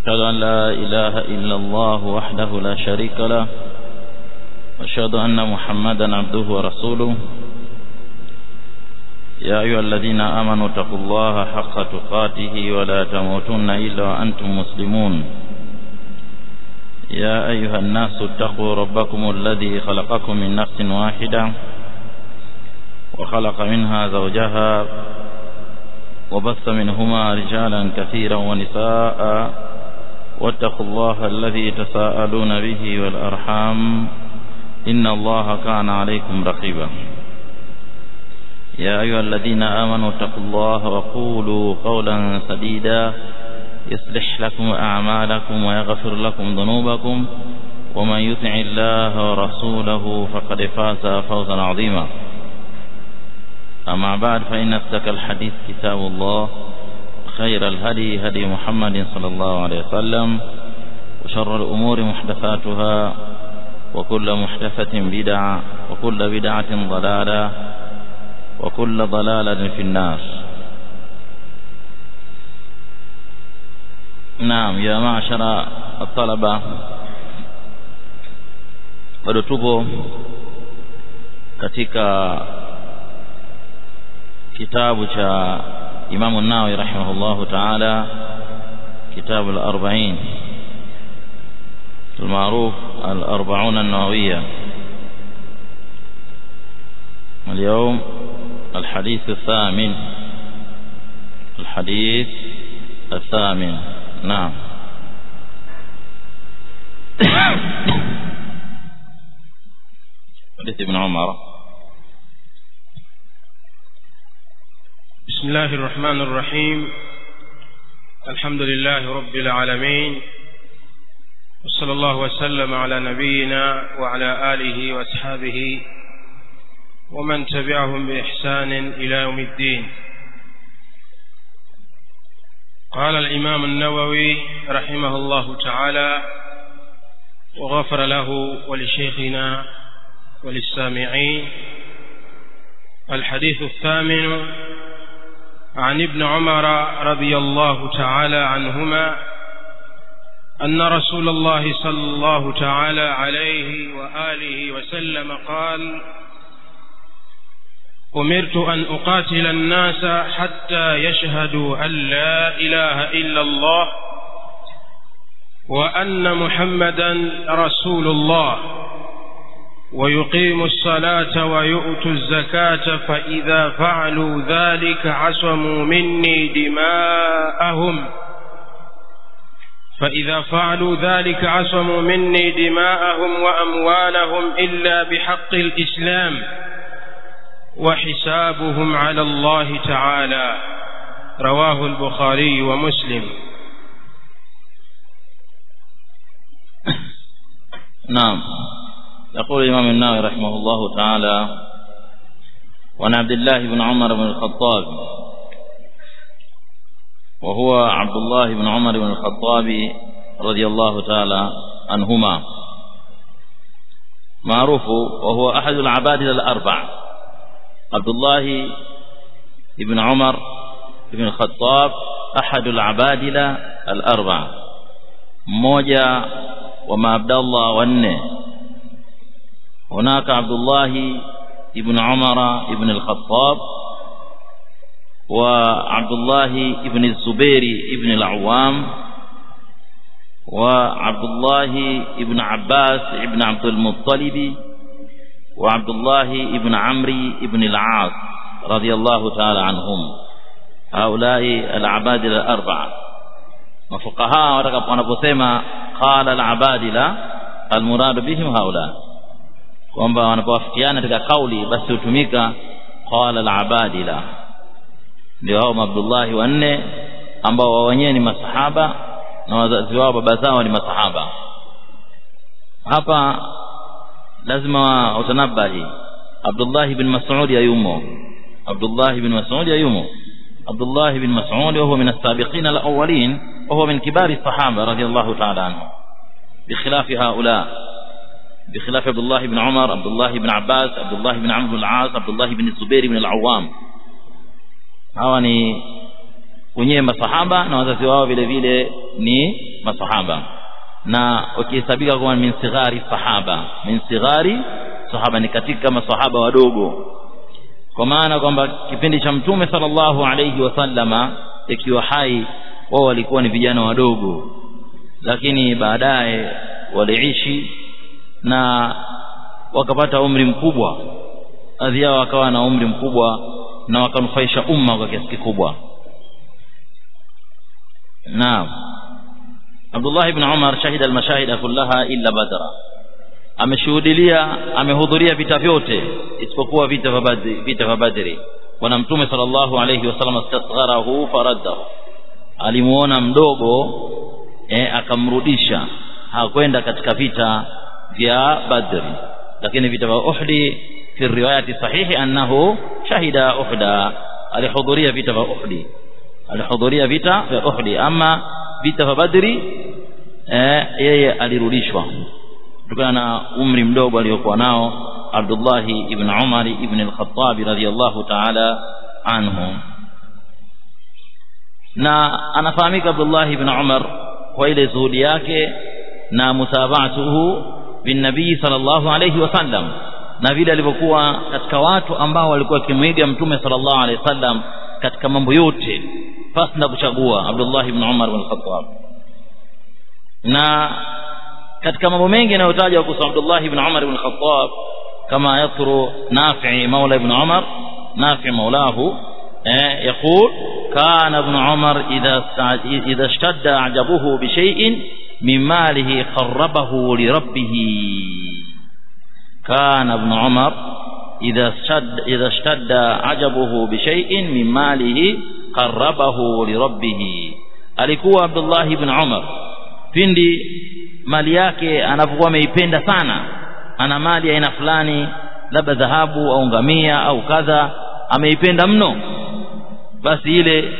أشهد أن لا إله إلا الله وحده لا شريك له وأشهد أن محمدا عبده ورسوله يا أيها الذين آمنوا اتقوا الله حق تقاته ولا تموتن إلا وأنتم مسلمون يا أيها الناس اتقوا ربكم الذي خلقكم من نفس واحدة وخلق منها زوجها وبث منهما رجالا كثيرا ونساء واتقوا الله الذي تساءلون به والأرحام إن الله كان عليكم رقيبا يا أيها الذين آمنوا اتقوا الله وقولوا قولا سديدا يصلح لكم أعمالكم ويغفر لكم ذنوبكم ومن يطع الله ورسوله فقد فاز فوزا عظيما أما بعد فإن أصدق الحديث كتاب الله خير الهدي هدي محمد صلى الله عليه وسلم وشر الأمور محدثاتها وكل محدثة بدعة وكل بدعة ضلالة وكل ضلالة في النار نعم يا معشر الطلبة bado tupo katika kitabu cha Imam an-Nawawi rahimahullahu ta'ala kitabu al-40 المعروف الأربعون النووية اليوم الحديث الثامن الحديث الثامن نعم حديث ابن عمر بسم الله الرحمن الرحيم الحمد لله رب العالمين وصلى الله وسلم على نبينا وعلى آله وأصحابه ومن تبعهم بإحسان إلى يوم الدين قال الإمام النووي رحمه الله تعالى وغفر له ولشيخنا وللسامعين الحديث الثامن عن ابن عمر رضي الله تعالى عنهما أن رسول الله صلى الله تعالى عليه وآله وسلم قال أمرت أن أقاتل الناس حتى يشهدوا أن لا إله إلا الله وأن محمدا رسول الله ويقيموا الصلاة ويؤتوا الزكاة فإذا فعلوا ذلك عصموا مني دماءهم فإذا فعلوا ذلك عصموا مني دماءهم وأموالهم إلا بحق الإسلام وحسابهم على الله تعالى رواه البخاري ومسلم نعم يقول الإمام النووي رحمه الله تعالى وعن عبد الله بن عمر بن الخطاب وهو عبد الله بن عمر بن الخطاب رضي الله تعالى عنهما معروف وهو أحد العباد الأربع عبد الله بن عمر بن الخطاب أحد العبادلة الأربع mmoja wa maabdallah wanne hunaka Abdullah ibn Umar ibn al-Khattab wa Abdullah ibn Zubair ibn al-Awwam wa Abdullah ibn Abbas ibn Abdul Muttalib وعبد الله ابن عمرو ابن العاص رضي الله تعالى عنهم هؤلاء العبادلة الأربعة مفقهاء wanaposema qala al-abadila al-murad bihim haula kwamba wanapowafikiana katika kauli basi hutumika qala al-abadila ndio hao Abdullah wanne ambao wao wenyewe ni masahaba na wazazi wao baba zao ni masahaba hapa lazima utanabahi Abdullah ibn Mas'ud yumo Abdullah ibn Mas'ud yumo Abdullah ibn Mas'ud وهو من السابقين الأولين وهو من كبار الصحابة رضي الله تعالى عنهم بخلاف هؤلاء بخلاف عبد الله بن عمر عبد الله بن عباس عبد الله بن عمرو بن العاص عبد الله بن الزبير بن العوام hawa ni wenyewe masahaba na wazazi wao vile vile ni masahaba na wakihesabika kuwa min sighari sahaba min sighari sahaba ni katika masahaba wadogo kwa maana kwamba kipindi cha mtume sallallahu alayhi wasallama ikiwa hai wao walikuwa ni vijana wadogo lakini baadaye waliishi na wakapata umri mkubwa baadhi yao wakawa na umri mkubwa na wakanufaisha umma kwa kiasi kikubwa naam Abdullah ibn Umar shahida almashahida kullaha illa badra ameshuhudilia amehudhuria vita vyote isipokuwa vita vya badri vita vya badri bwana mtume sallallahu alayhi wasallam astasgharahu faraddahu alimuona mdogo eh, akamrudisha hakwenda katika vita vya badri lakini vita vya uhdi fi riwayati sahihi annahu shahida uhda alihudhuria vita vya uhdi alihudhuria vita vya uhdi ama vita vya badri eh, yeye alirudishwa kutokana na umri mdogo aliyokuwa nao Abdullah ibn Umar ibn al-Khattab radhiyallahu ta'ala anhu na anafahamika Abdullah ibn Umar kwa ile zuhudi yake na mutaba'atuhu bin nabii sallallahu alayhi wasallam na vile alivyokuwa katika watu ambao walikuwa kimwiga mtume sallallahu alayhi wasallam katika mambo yote pasi na kuchagua Abdullah ibn Umar ibn al-Khattab na katika mambo mengi yanayotajwa kuhusu Abdullah ibn Umar ibn al-Khattab kama yadhkuru Nafi' maula ibn Umar Nafi' maulahu eh يقول كان ابن عمر إذا إذا اشتد أعجبه بشيء من ماله قربه لربه كان ابن عمر إذا اشتد إذا اشتد عجبه بشيء من ماله قربه لربه alikuwa Abdullah ibn Umar pindi mali yake anapokuwa ameipenda sana ana mali aina fulani labda dhahabu au ngamia au kadha ameipenda mno basi ile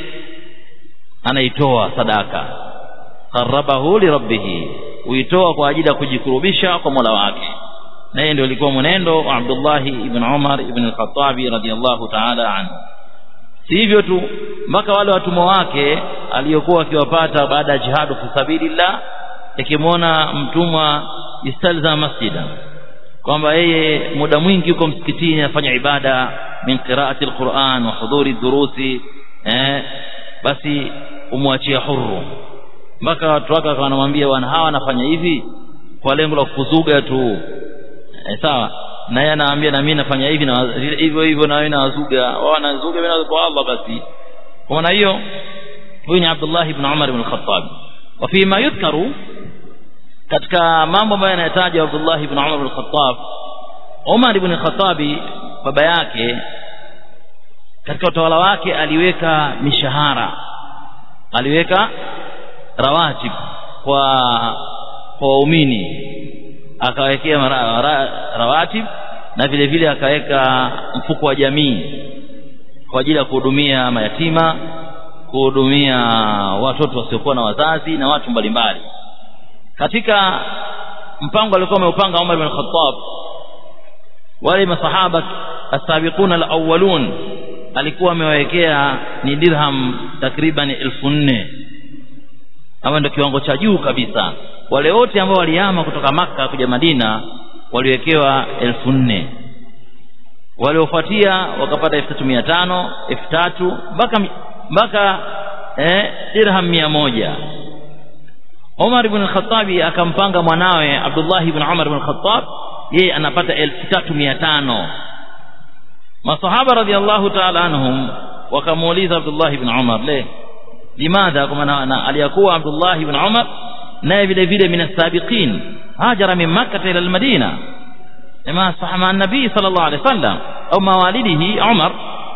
anaitoa sadaka qarabahu li rabbih huitoa kwa ajili ya kujikurubisha kwa Mola wake na hiyo ndio ilikuwa mwenendo wa Abdullah ibn Umar ibn al-Khattab radhiyallahu ta'ala anhu si hivyo tu mpaka wale watumwa wake aliyokuwa akiwapata baada ya jihadu fi sabilillah ikimwona mtumwa istalza masjida kwamba yeye muda mwingi yuko msikitini anafanya ibada min qiraati alquran wa hudhuri durusi eh basi umwachie huru mpaka watu wake wanamwambia wana hawa wanafanya hivi kwa lengo la kuzuga tu eh, sawa na yeye anaambia na mimi nafanya hivi na hivyo hivyo na wewe nawazuga wao wanazuga mimi kwa Allah basi kwa maana hiyo huyu ni Abdullah ibn Umar ibn al-Khattab wa fi ma yudhkaru katika mambo ambayo yanayataja Abdullah ibn Umar ibn al-Khattab Umar ibn al-Khattab baba yake katika utawala wake aliweka mishahara aliweka rawatib kwa kwa waumini akawekea rawatib na vile vile akaweka mfuko wa jamii kwa ajili ya kuhudumia mayatima kuhudumia watoto wasiokuwa na wazazi na watu mbalimbali katika mpango alikuwa ameupanga Umar bin Khattab wale masahaba asabiquna alawwalun alikuwa amewawekea ni dirham takriban elfu nne ama ndio kiwango cha juu kabisa wale wote ambao walihama kutoka maka kuja Madina waliwekewa elfu nne waliofuatia wakapata elfu tatu mia tano elfu tatu mpaka mpaka eh, dirham mia moja Umar ibn al-Khattab akampanga mwanawe Abdullah ibn Umar ibn al-Khattab yeye anapata elfu tatu mia tano masahaba radhiallahu ta'ala anhum wakamuuliza Abdullah ibn Umar le limadha kwa maana aliyakuwa Abdullah ibn Umar naye vile vile min as-sabiqin hajara min makkah ila al-madina kama sahama an-nabi sallallahu alayhi wasallam au mawalidihi Umar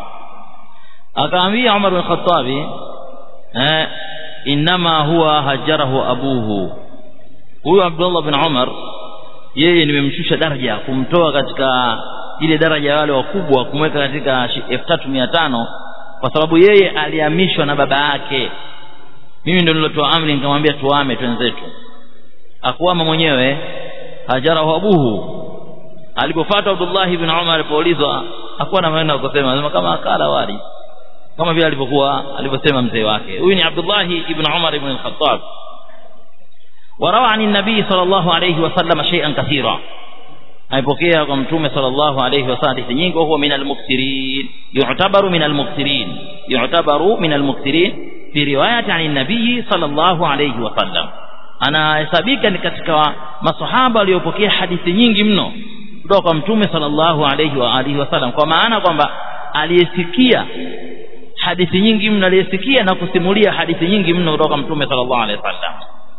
akaambia Umar bin Khattab eh inma huwa hajarahu abuhu huyu Abdullah bin Umar yeye nimemshusha daraja kumtoa katika ile daraja ya wale wakubwa kumweka katika 3500 kwa sababu yeye alihamishwa na baba yake mimi ndio nilotoa amri nikamwambia tuame twenzetu akuama mwenyewe hajarahu abuhu alipofuata Abdullah ibn Umar alipoulizwa hakuwa na maneno ya kusema anasema kama akala wali kama vile alivyokuwa alivyosema mzee wake huyu ni Abdullah ibn Umar ibn al-Khattab وروى عن النبي صلى الله عليه وسلم شيئا كثيرا amepokea kwa mtume sallallahu alayhi wasallam hadithi nyingi huwa min al-mukthirin yu'tabaru min al-mukthirin yu'tabaru min al-mukthirin fi riwayati an nabii sallallahu alayhi wasallam anahesabika ni katika masahaba waliopokea hadithi nyingi mno kutoka kwa mtume sallallahu alayhi wa alihi wasallam kwa maana kwamba aliyesikia hadithi nyingi mno aliyesikia na kusimulia hadithi nyingi mno kutoka mtume sallallahu alayhi wasallam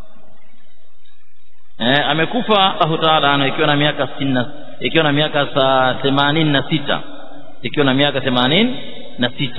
eh, amekufa Allahu Taala ana ikiwa na miaka 60 ikiwa na miaka 86 ikiwa na miaka 86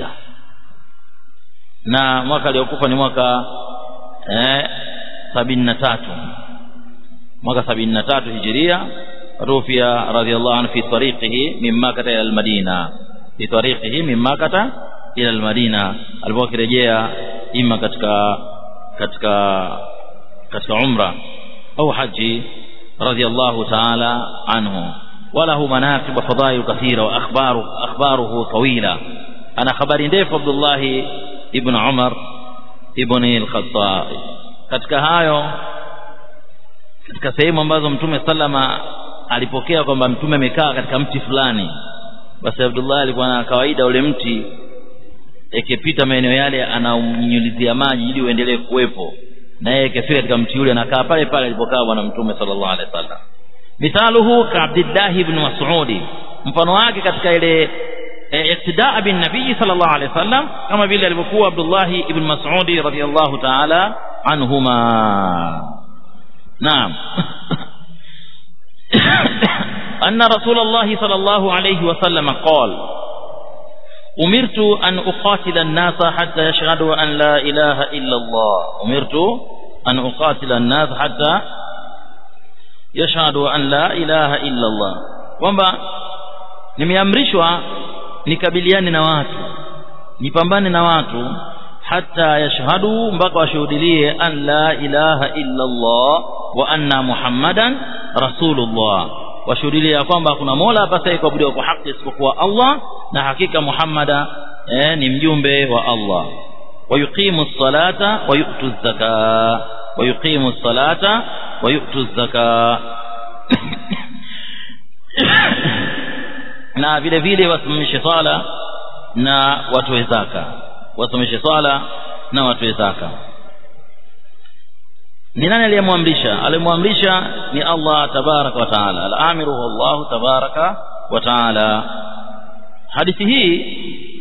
na mwaka aliokufa ni mwaka eh, 73 mwaka 73 hijiria rufia radhiallahu anhu fi tariqihi min Makkah ila al-Madina fi tariqihi min Makkah ila al-Madina alipokuwa akirejea ima katika katika katika umra أو حج رضي الله تعالى عنه وله مناقب وفضائل كثيرة وأخباره أخباره طويلة أنا خبر ndefu عبد الله ابن عمر ابن الخطاب katika hayo katika sehemu ambazo mtume sallama alipokea kwamba mtume amekaa katika mti fulani basi Abdullah alikuwa na kawaida ule mti ikipita maeneo yale anaunyunyizia maji ili uendelee kuwepo na yeye ikifika katika mti ule anakaa pale pale alipokaa bwana mtume sallallahu alaihi wasallam mithaluhu ka Abdullah ibn Mas'ud mfano wake katika ile iktidaa bin nabii sallallahu alaihi wasallam kama vile alivyokuwa Abdullah ibn Mas'ud radhiyallahu ta'ala anhuma naam أن رسول الله صلى الله عليه وسلم قال أمرت أن أقاتل الناس حتى يشهدوا أن لا إله إلا الله أمرت أن أقاتل الناس حتى يشهدوا أن لا إله إلا الله kwamba nimeamrishwa nikabiliane na watu nipambane na watu hata yashhadu mpaka washuhudilie an la ilaha illa Allah wa anna Muhammadan rasulullah washuhudilie ya kwamba kuna mola apasaye kuabudiwa kwa haki isipokuwa Allah na hakika Muhammada eh, ni mjumbe wa Allah wayuqimu salata wa yu'tu zaka wayuqimu salata wa yu'tu zaka na vile vile wasimamishe sala na watoe zaka wasimamishe sala na watoe zaka ni nani aliyemwamrisha aliyemwamrisha ni Allah tabaraka wa taala al-amiru Allah tabaraka wa taala hadithi hii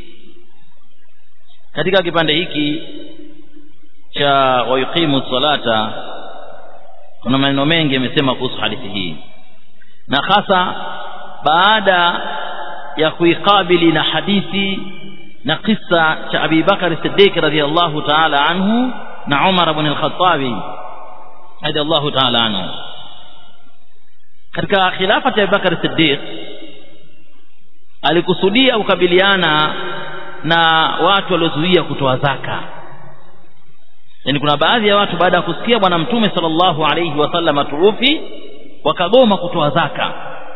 katika kipande hiki cha wayuqimu salata kuna maneno mengi yamesema kuhusu hadithi hii na hasa baada ya kuikabili na hadithi na kisa cha Abi Bakar Siddiq radhiyallahu ta'ala anhu na Umar ibn al-Khattab radhiyallahu ta'ala anhu katika khilafa ya Abi Bakar Siddiq alikusudia kukabiliana na watu waliozuia kutoa zaka yani kuna baadhi ya watu baada ya kusikia bwana mtume sallallahu alayhi wasallam turufi wakagoma kutoa zaka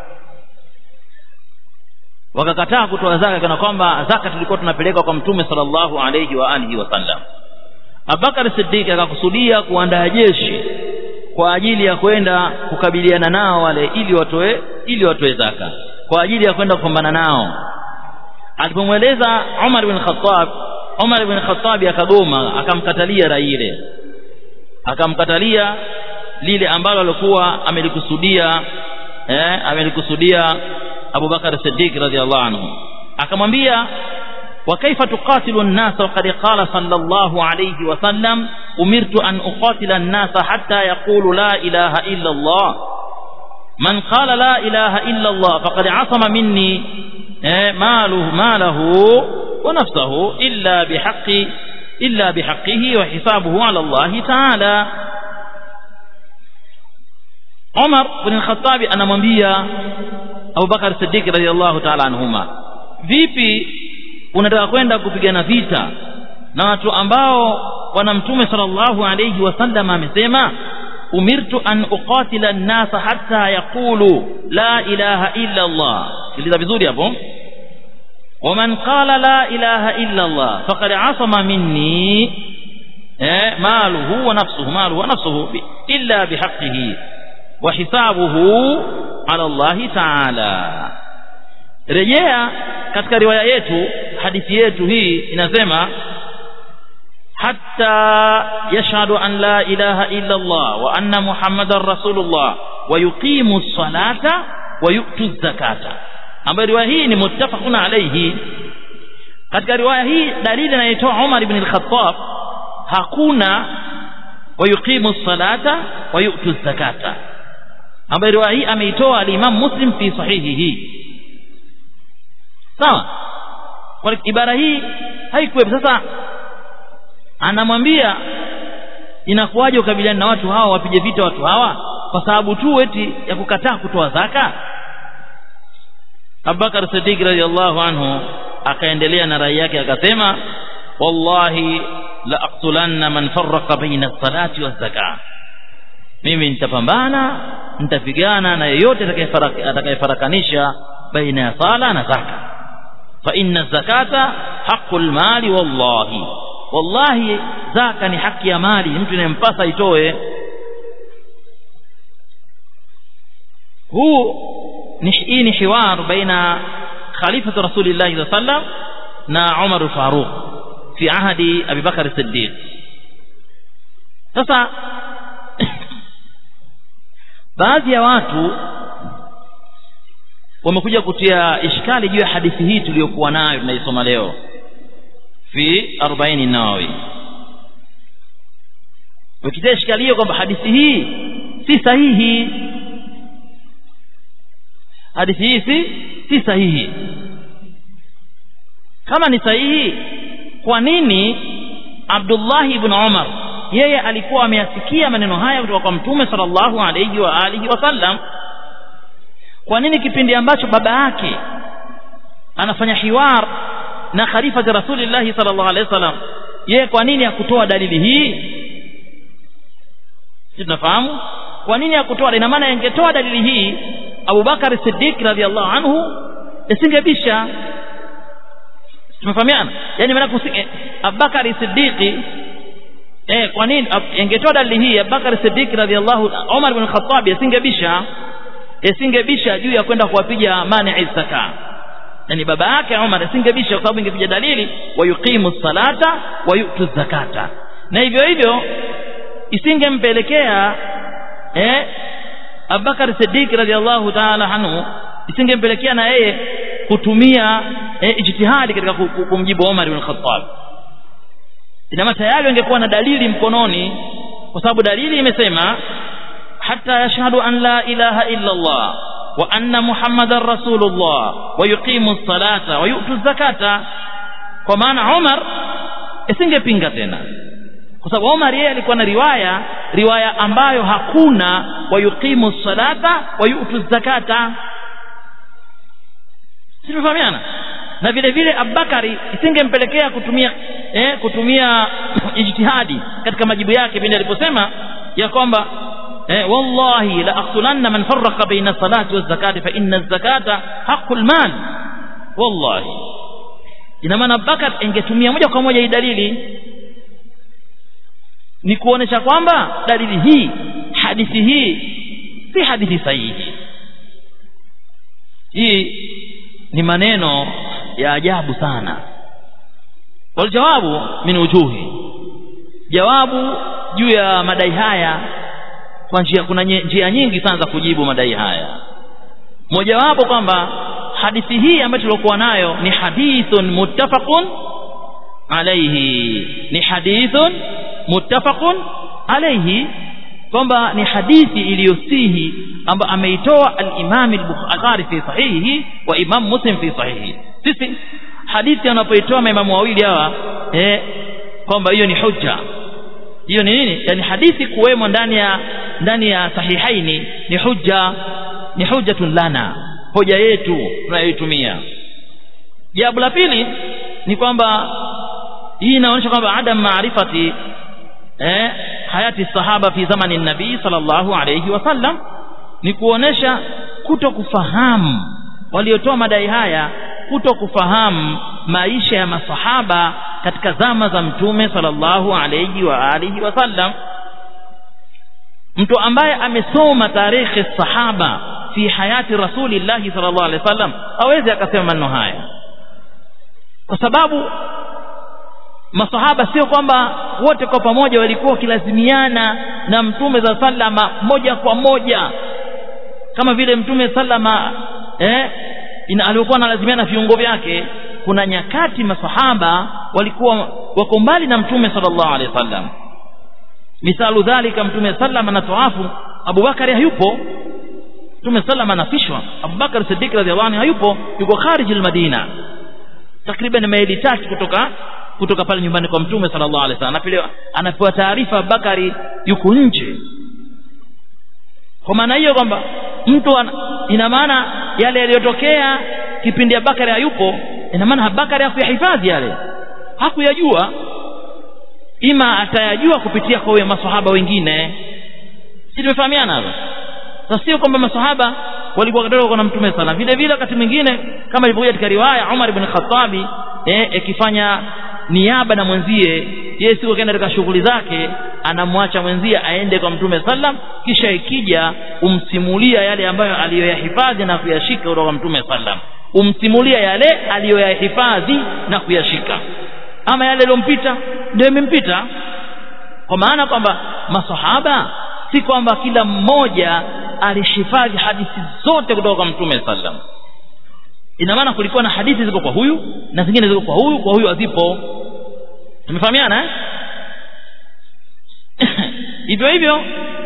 wakakataa kutoa zaka kana kwamba zaka tulikuwa tunapeleka kwa mtume sallallahu alayhi wa alihi wasallam Abubakar Siddiq akakusudia kuandaa jeshi kwa ajili ya kwenda kukabiliana nao wale ili watoe ili watoe zaka kwa ajili ya kwenda kupambana nao alipomweleza Umar bin Khattab Umar bin Khattab akagoma akamkatalia rai ile akamkatalia lile ambalo alikuwa amelikusudia eh amelikusudia Abu Bakar Siddiq radhiallahu anhu akamwambia wa kaifa tuqatilu an-nas wa qad qala sallallahu alayhi wa sallam umirtu an uqatila an-nas hatta yaqulu la ilaha illa Allah من قال لا إله إلا الله فقد عصم مني ماله ماله ونفسه إلا بحق إلا بحقه وحسابه على الله تعالى عمر بن الخطاب أنا منبيا أبو بكر الصديق رضي الله تعالى عنهما vipi unataka kwenda kupigana vita na watu ambao bwana mtume sallallahu alayhi wasallam amesema umirtu an uqatila an-nasa hatta yaqulu la ilaha illa Allah sikiliza vizuri hapo ومن قال لا إله إلا الله فقد عصم مني ماله ونفسه ماله ونفسه إلا بحقه وحسابه على الله تعالى rejea katika riwaya yetu hadithi yetu hii inasema hatta yashhadu an la ilaha illa Allah wa anna muhammadar rasulullah wa yuqimu salata wa yu'tu zakata ambayo riwaya hii ni muttafaqun alayhi katika riwaya hii dalili inayotoa Umar ibn al-Khattab hakuna wa yuqimu salata wa yu'tu zakata ambayo riwaya hii ameitoa al-Imam Muslim fi sahihihi sawa kwa ibara hii haikuwepo sasa anamwambia inakuwaje ukabiliana na watu hawa wapige vita watu hawa kwa sababu tu eti ya kukataa kutoa zaka Abubakar Siddiq radhiallahu anhu akaendelea na rai yake akasema wallahi la aqtulanna man farraqa baina as-salati waz-zakah mimi nitapambana nitapigana na yeyote atakayefarakanisha baina ya sala na zaka fa inna zakata haqqul mali wallahi wallahi zaka ni haki ya mali mtu inempasa itoe huu ni hii ni hiwar baina khalifatu rasulillahi sallallahu alaihi wasallam na Umar al-Faruq fi ahadi Abi Bakar as-Siddiq sasa baadhi ya watu wamekuja kutia ishkali juu ya hadithi hii tuliyokuwa nayo tunaisoma leo fi 40 nawawi wakitia ishkali hiyo kwamba hadithi hii si sahihi hadithi hii si si sahihi kama ni sahihi kwa nini Abdullah ibn Umar yeye alikuwa ameyasikia maneno haya kutoka kwa mtume sallallahu alayhi wa alihi wasallam kwa nini kipindi ambacho baba yake anafanya hiwar na khalifa za rasulillah sallallahu alayhi wasallam yeye kwa nini hakutoa dalili hii sisi tunafahamu kwa nini hakutoa ina maana ingetoa dalili hii Abu Bakar Siddiq radhiallahu anhu isingebisha tumefahamiana yani maana Abu Bakar Siddiq eh kwa nini ingetoa dalili hii Abu Bakar Siddiq radhiallahu Umar ibn Khattab isingebisha isingebisha juu ya kwenda kuwapiga mani zaka yani baba yake Umar isingebisha kwa sababu ingepiga dalili wa yuqimu salata wa yu'tu zakata na hivyo hivyo isingempelekea eh Abubakar Siddiq radhiallahu ta'ala anhu isingempelekea na yeye kutumia eh, ijtihadi katika kumjibu Umar ibn Khattab inama tayari angekuwa na dalili mkononi kwa sababu dalili imesema hata yashhadu an la ilaha illa Allah wa anna muhammadar rasulullah wa yuqimu salata wa yu'tu zakata kwa maana Umar isingepinga tena kwa sababu Umar yeye alikuwa na riwaya riwaya ambayo hakuna wa yuqimu salata wa yu'tu zakata Sinifahamiana na vile vile Abubakari isingempelekea kutumia eh, kutumia ijtihadi katika majibu yake pindi aliposema ya kwamba eh, wallahi la aqtulanna man farraqa baina salati waz zakati fa inna zakata haqqul mal wallahi ina maana Abubakar ingetumia moja kwa moja hii dalili ni kuonesha kwamba dalili hii hadithi hii si hadithi sahihi hii ni maneno ya ajabu sana waljawabu min wujuhi jawabu juu ya madai haya kwa njia kuna njia nyingi sana za kujibu madai haya mojawapo kwamba hadithi hii ambayo tulikuwa nayo ni hadithun muttafaqun alayhi ni hadithun muttafaqun alayhi kwamba ni hadithi iliyosihi ambayo ameitoa al-Imam al-Bukhari fi sahihi wa Imam Muslim fi sahihi sisi hadithi anapoitoa maimamu wawili hawa eh kwamba hiyo ni hujja hiyo ni nini yani hadithi kuwemo ndani ya ndani ya sahihaini ni hujja ni hujjatun lana hoja yetu tunayoitumia jambo la pili ni kwamba hii inaonyesha kwamba adam maarifati eh hayati sahaba fi zamani nabii sallallahu alayhi wasallam ni kuonesha kuto kufahamu waliotoa madai haya kuto kufahamu maisha ya masahaba katika zama za mtume sallallahu alayhi wa alihi wasallam mtu ambaye amesoma tarehe sahaba fi hayati rasulillahi sallallahu alaihi wasallam hawezi akasema maneno haya kwa sababu masahaba sio kwamba wote kwa pamoja walikuwa wakilazimiana na mtume za sallama moja kwa moja kama vile mtume sallama eh, alikuwa analazimiana viungo vyake kuna nyakati masahaba walikuwa wako mbali na mtume sallallahu alaihi wasallam misalu dhalika mtume sallam anatoafu abubakari hayupo mtume sallam anafishwa abubakar siddiq radhiallahu anhu hayupo yuko khariji almadina takriban maili tatu kutoka kutoka pale nyumbani kwa mtume sallallahu alaihi wasallam anapewa anapewa taarifa abubakari yuko nje kwa maana hiyo kwamba mtu ina maana yale yaliyotokea kipindi abubakari hayupo ina maana abubakari hakuyahifadhi yale hakuyajua ima atayajua kupitia kwa maswahaba wengine si tumefahamiana hapa sasa sio kwamba maswahaba walikuwa kidogo na mtume sana vile vile wakati mwingine kama ilivyokuja katika riwaya Umar ibn Khattabi eh akifanya niaba na mwenzie yeye sio kaenda katika shughuli zake anamwacha mwenzie aende kwa mtume sallam kisha ikija umsimulia yale ambayo aliyoyahifadhi na kuyashika kutoka kwa mtume sallam umsimulia yale aliyoyahifadhi na kuyashika ama yale yaliyompita ndio imempita kwa maana kwamba masahaba si kwamba kila mmoja alishifadhi hadithi zote kutoka kwa mtume sallam ina maana kulikuwa na hadithi ziko kwa huyu na zingine ziko kwa huyu kwa huyu hazipo tumefahamiana eh? hivyo hivyo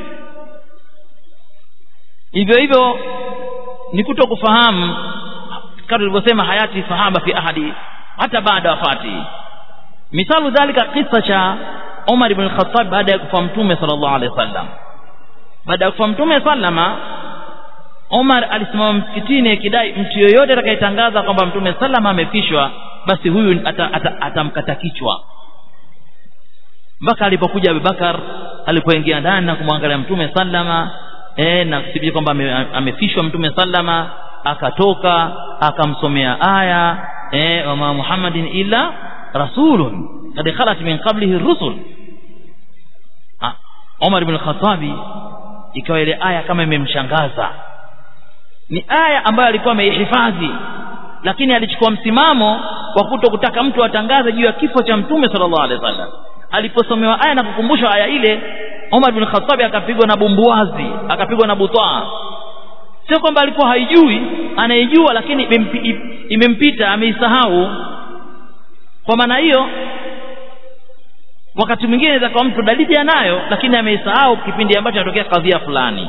hivyo hivyo ni kuto kufahamu kama tulivyosema hayati sahaba fi ahadi hata baada wafati misalu dhalika kisa cha Umar ibn Khattab baada ya kufa mtume sallallahu alaihi wasallam baada ya kufa mtume sallama Umar alisimama msikitini akidai mtu yoyote atakayetangaza kwamba mtume sallama amefishwa basi huyu atamkata ata, ata kichwa mpaka alipokuja Abubakar alipoingia ndani na kumwangalia mtume sallama eh na kuthibitisha kwamba ame, amefishwa mtume sallama akatoka akamsomea aya eh wama Muhammadin illa rasulun kad khalat min qablihi rusul Umar ibn Khattabi ikawa ile aya kama imemshangaza ni aya ambayo alikuwa ameihifadhi lakini alichukua msimamo wa kuto kutaka mtu atangaze juu ya kifo cha mtume sallallahu alaihi wasallam aliposomewa aya na kukumbushwa aya ile Umar bin Khattab akapigwa na bumbuazi akapigwa na butwaa sio kwamba alikuwa haijui anaijua lakini imempita ameisahau kwa maana hiyo wakati mwingine inaweza kwa mtu dalili anayo lakini ameisahau kipindi ambacho inatokea kadhia fulani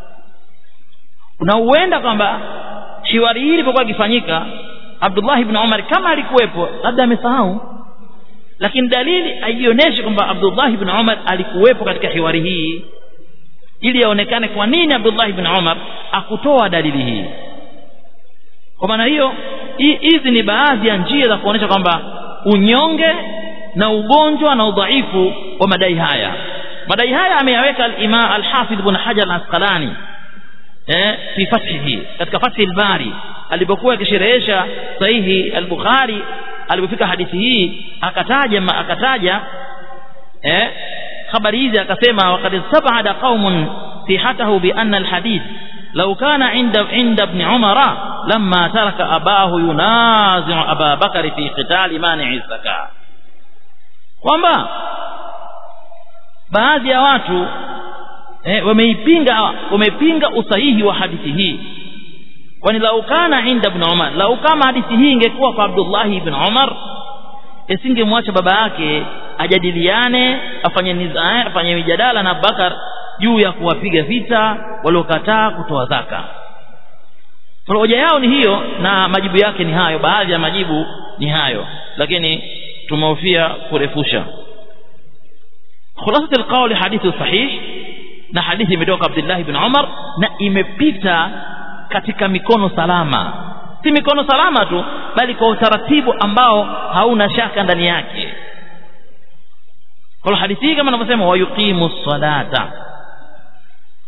na huenda kwamba shiwari hili ilipokuwa ikifanyika Abdullah ibn Umar kama alikuwepo labda amesahau lakini dalili haionyeshi kwamba Abdullah ibn Umar alikuwepo katika hiwari hii ili yaonekane kwa nini Abdullah ibn Umar akutoa dalili hii kwa maana hiyo hizi ni baadhi ya njia za kuonyesha kwamba unyonge na ugonjwa na udhaifu wa madai haya madai haya ameyaweka al-Imam al-Hafidh ibn Hajar al-Asqalani eh fi fathihi katika fathi al-Bari alipokuwa akisherehesha sahihi al-Bukhari alipofika hadithi hii akataja akataja eh habari hizi akasema waqad sabada qaumun sihatahu bi anna al-hadith law kana inda inda ibn Umara lamma taraka abahu yunazi'u Aba Bakr fi qital mani'i zakat kwamba baadhi ya watu eh, wameipinga wamepinga usahihi wa hadithi hii kwani lau kana inda ibn Umar lau kama hadithi hii ingekuwa kwa Abdullah ibn Umar isingemwacha baba yake ajadiliane afanye nizaa afanye mijadala na Abubakar juu ya kuwapiga vita waliokataa kutoa zaka hoja yao ni hiyo na majibu yake ni hayo baadhi ya majibu ni hayo lakini tumehofia kurefusha خلاصة القول حديث صحيح na hadithi imetoka Abdullah ibn Umar na imepita katika mikono salama si mikono salama tu bali kwa utaratibu ambao hauna shaka ndani yake kwa hadithi hii kama ninavyosema wayuqimu salata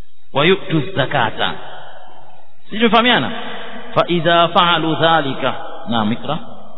wayutu zakata sijifahamiana fa idha fa'alu dhalika naam ikra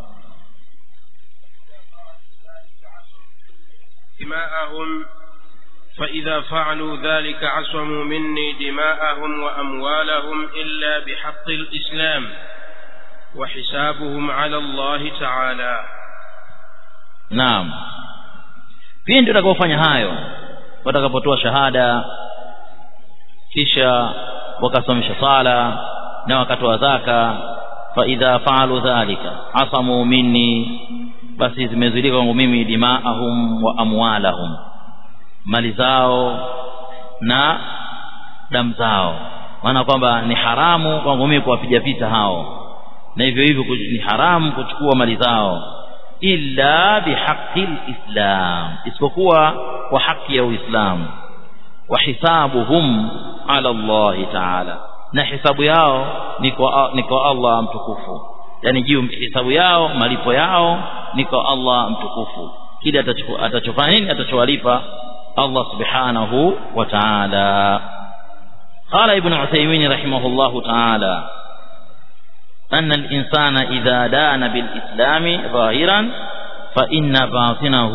دماءهم فإذا فعلوا ذلك عصموا مني دماءهم وأموالهم إلا بحق الإسلام وحسابهم على الله تعالى naam pindi utakapofanya hayo watakapotoa shahada kisha wakasomesha sala na wakatoa zaka fa idha faalu dhalika asamu minni basi zimezuilika kwangu mimi dimaahum wa amwalahum mali zao na damu zao maana kwamba ni haramu kwangu mimi kuwapiga vita hao na hivyo hivyo ni haramu kuchukua mali zao illa bihaqi lislam isipokuwa kwa haki ya uislamu wa hisabuhum ala allahi taala na hisabu yao ni kwa, ni kwa allah mtukufu yani juu hisabu yao malipo yao ni kwa allah mtukufu kile atachofanya nini atachowalipa allah subhanahu wa taala قال ابن عثيمين رحمه الله تعالى أن الإنسان إذا دان بالإسلام ظاهرا فإن باطنه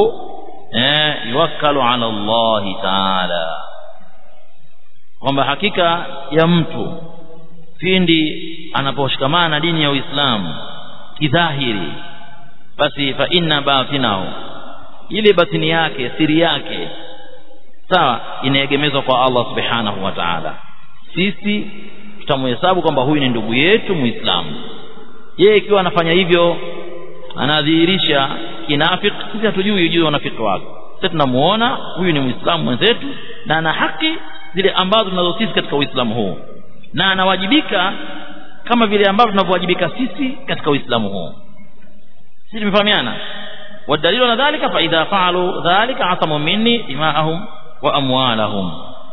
يوكل على الله تعالى kwamba hakika ya mtu pindi anaposhikamana na dini ya Uislamu kidhahiri basi fa inna batinahu ile batini yake siri yake sawa inaegemezwa kwa Allah subhanahu wa ta'ala sisi tutamhesabu kwamba huyu ni ndugu yetu muislamu yeye ikiwa anafanya hivyo anadhihirisha kinafiki sisi hatujui juu ya unafiki wake sisi tunamuona huyu ni muislamu mwenzetu na ana haki zile ambazo tunazo sisi katika uislamu huu na anawajibika kama vile ambavyo tunavyowajibika sisi katika uislamu huu sisi tumefahamiana wadalilu na dhalika fa idha faalu dhalika asamu minni dima'ahum wa amwalahum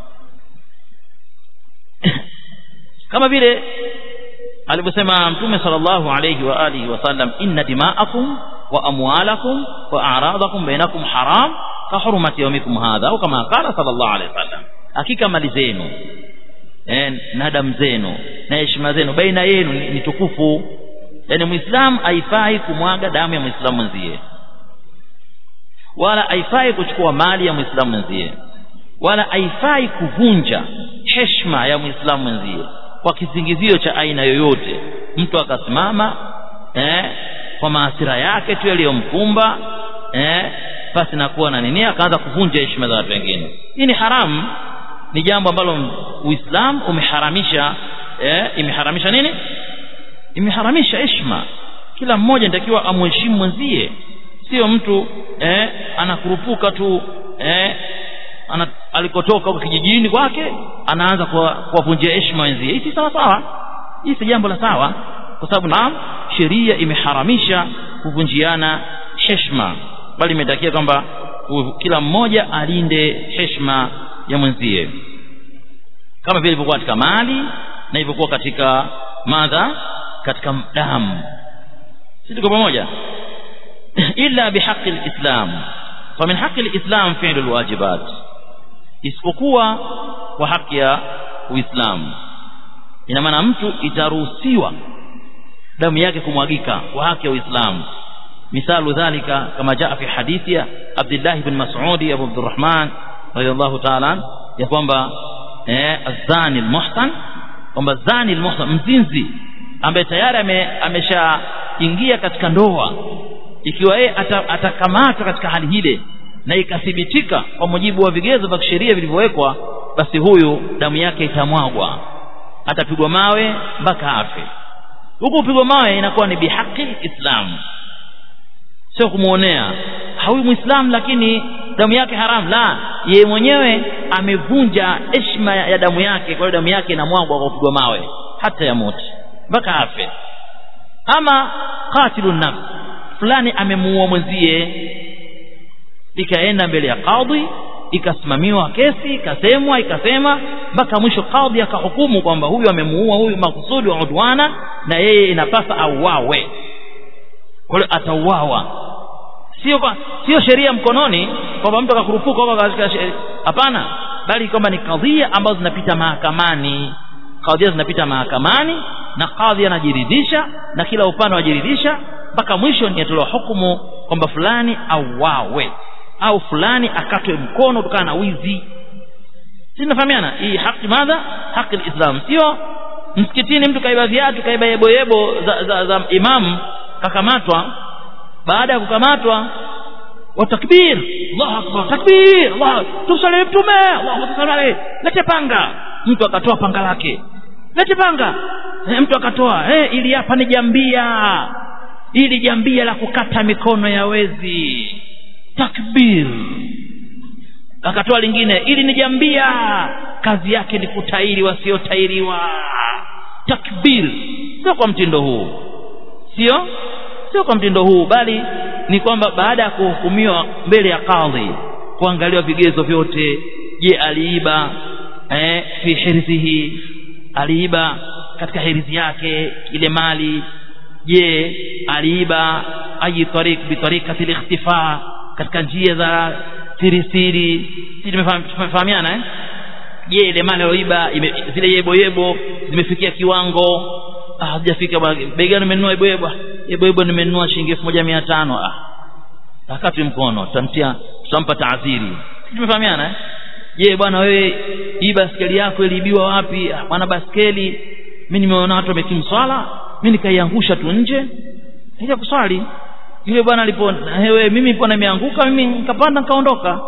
kama vile alivyosema mtume sallallahu alayhi wa alihi wasallam inna dima'akum wa amwalakum wa a'radakum bainakum haram ka hurmati yawmikum hadha au kama qala sallallahu alayhi wasallam hakika mali zenu eh, na damu zenu na heshima zenu baina yenu ni, ni tukufu yani muislamu haifai kumwaga damu ya muislamu mwenzie wala haifai kuchukua mali ya muislamu mwenzie wala haifai kuvunja heshima ya muislamu mwenzie kwa kisingizio cha aina yoyote mtu akasimama eh, kwa maasira yake tu yaliyomkumba eh, basi nakuwa na nini akaanza kuvunja heshima za watu wengine hii ni haramu ni jambo ambalo uislamu umeharamisha eh, imeharamisha nini imeharamisha heshima kila mmoja anatakiwa amheshimu mwenzie sio mtu eh, anakurupuka tu eh, ana, alikotoka huko kijijini kwake anaanza kuwavunjia heshima wenzie hii si sawa sawa hii si jambo la sawa kwa sababu naam sheria imeharamisha kuvunjiana heshima bali imetakia kwamba kila mmoja alinde heshima ya mwenzie kama vile ilivyokuwa katika mali na ilivyokuwa katika madha katika damu si tuko pamoja illa bihaqi lislam famin haqi lislam fi'lu lwajibat isipokuwa kwa haki ya uislamu ina maana mtu itaruhusiwa damu yake kumwagika kwa haki ya uislamu misalu dhalika kama jaa fi hadithi ya Abdullah ibn Mas'ud Abu Abdurrahman radiyallahu ta'ala ya kwamba eh azani almuhsan kwamba zani almuhsan mzinzi ambaye tayari ameshaingia katika ndoa ikiwa yeye atakamatwa katika hali hile na ikathibitika kwa mujibu wa vigezo vya kisheria vilivyowekwa basi huyu damu yake itamwagwa atapigwa mawe mpaka afe huku kupigwa mawe inakuwa ni bihaqi islam sio kumuonea hawi muislamu lakini damu yake haramu la yeye mwenyewe amevunja heshima ya damu yake kwa hiyo damu yake inamwagwa kwa kupigwa mawe hata ya moto mpaka afe ama qatilun nafs fulani amemuua mwenzie ikaenda mbele ya kadhi ikasimamiwa kesi ikasemwa ikasema mpaka mwisho kadhi akahukumu kwamba huyu amemuua huyu makusudi wa udwana na yeye inapasa auawe kwa hiyo atauawa sio kwa sio sheria mkononi kwamba mtu akakurupuka kwamba katika sheria hapana bali kwamba ni kadhia ambazo zinapita mahakamani kadhia zinapita mahakamani na kadhi anajiridhisha na kila upande wajiridhisha mpaka mwisho ni atolewa hukumu kwamba fulani auawe au fulani akatwe mkono kutokana na wizi si tunafahamiana hii haki madha haki alislam sio msikitini mtu kaiba viatu kaiba yeboyebo za, za, za imam kakamatwa baada ya kukamatwa watakbir Allahu akbar takbir Allah tumsalie mtume Allahu akbar lete panga mtu akatoa panga lake lete panga e, mtu akatoa eh ili hapa ni jambia ili jambia la kukata mikono ya wezi takbir akatoa lingine ili ni jambia kazi yake ni kutairi wasiotairiwa takbir sio kwa mtindo huu sio sio kwa mtindo huu bali ni kwamba baada ya kuhukumiwa mbele ya kadhi kuangaliwa vigezo vyote je aliiba eh, fi hirzihi aliiba katika hirizi yake ile mali je aliiba ayi tariq bi tariqati al-ikhtifa katika njia za siri siri sisi tumefahamiana eh je ile mali aliyoiba zile yebo yebo zimefikia kiwango ah hajafika bei gani nimenunua yebo yebo yebo yebo nimenunua shilingi 1500 ah akati mkono tutamtia tutampa taadhiri tumefahamiana eh je bwana wewe hii baskeli yako iliibiwa wapi ah, bwana baskeli mimi nimeona watu wamekimu swala mimi nikaiangusha tu nje nija kuswali yule bwana alipo wewe mimi nilipo nimeanguka mimi nikapanda nikaondoka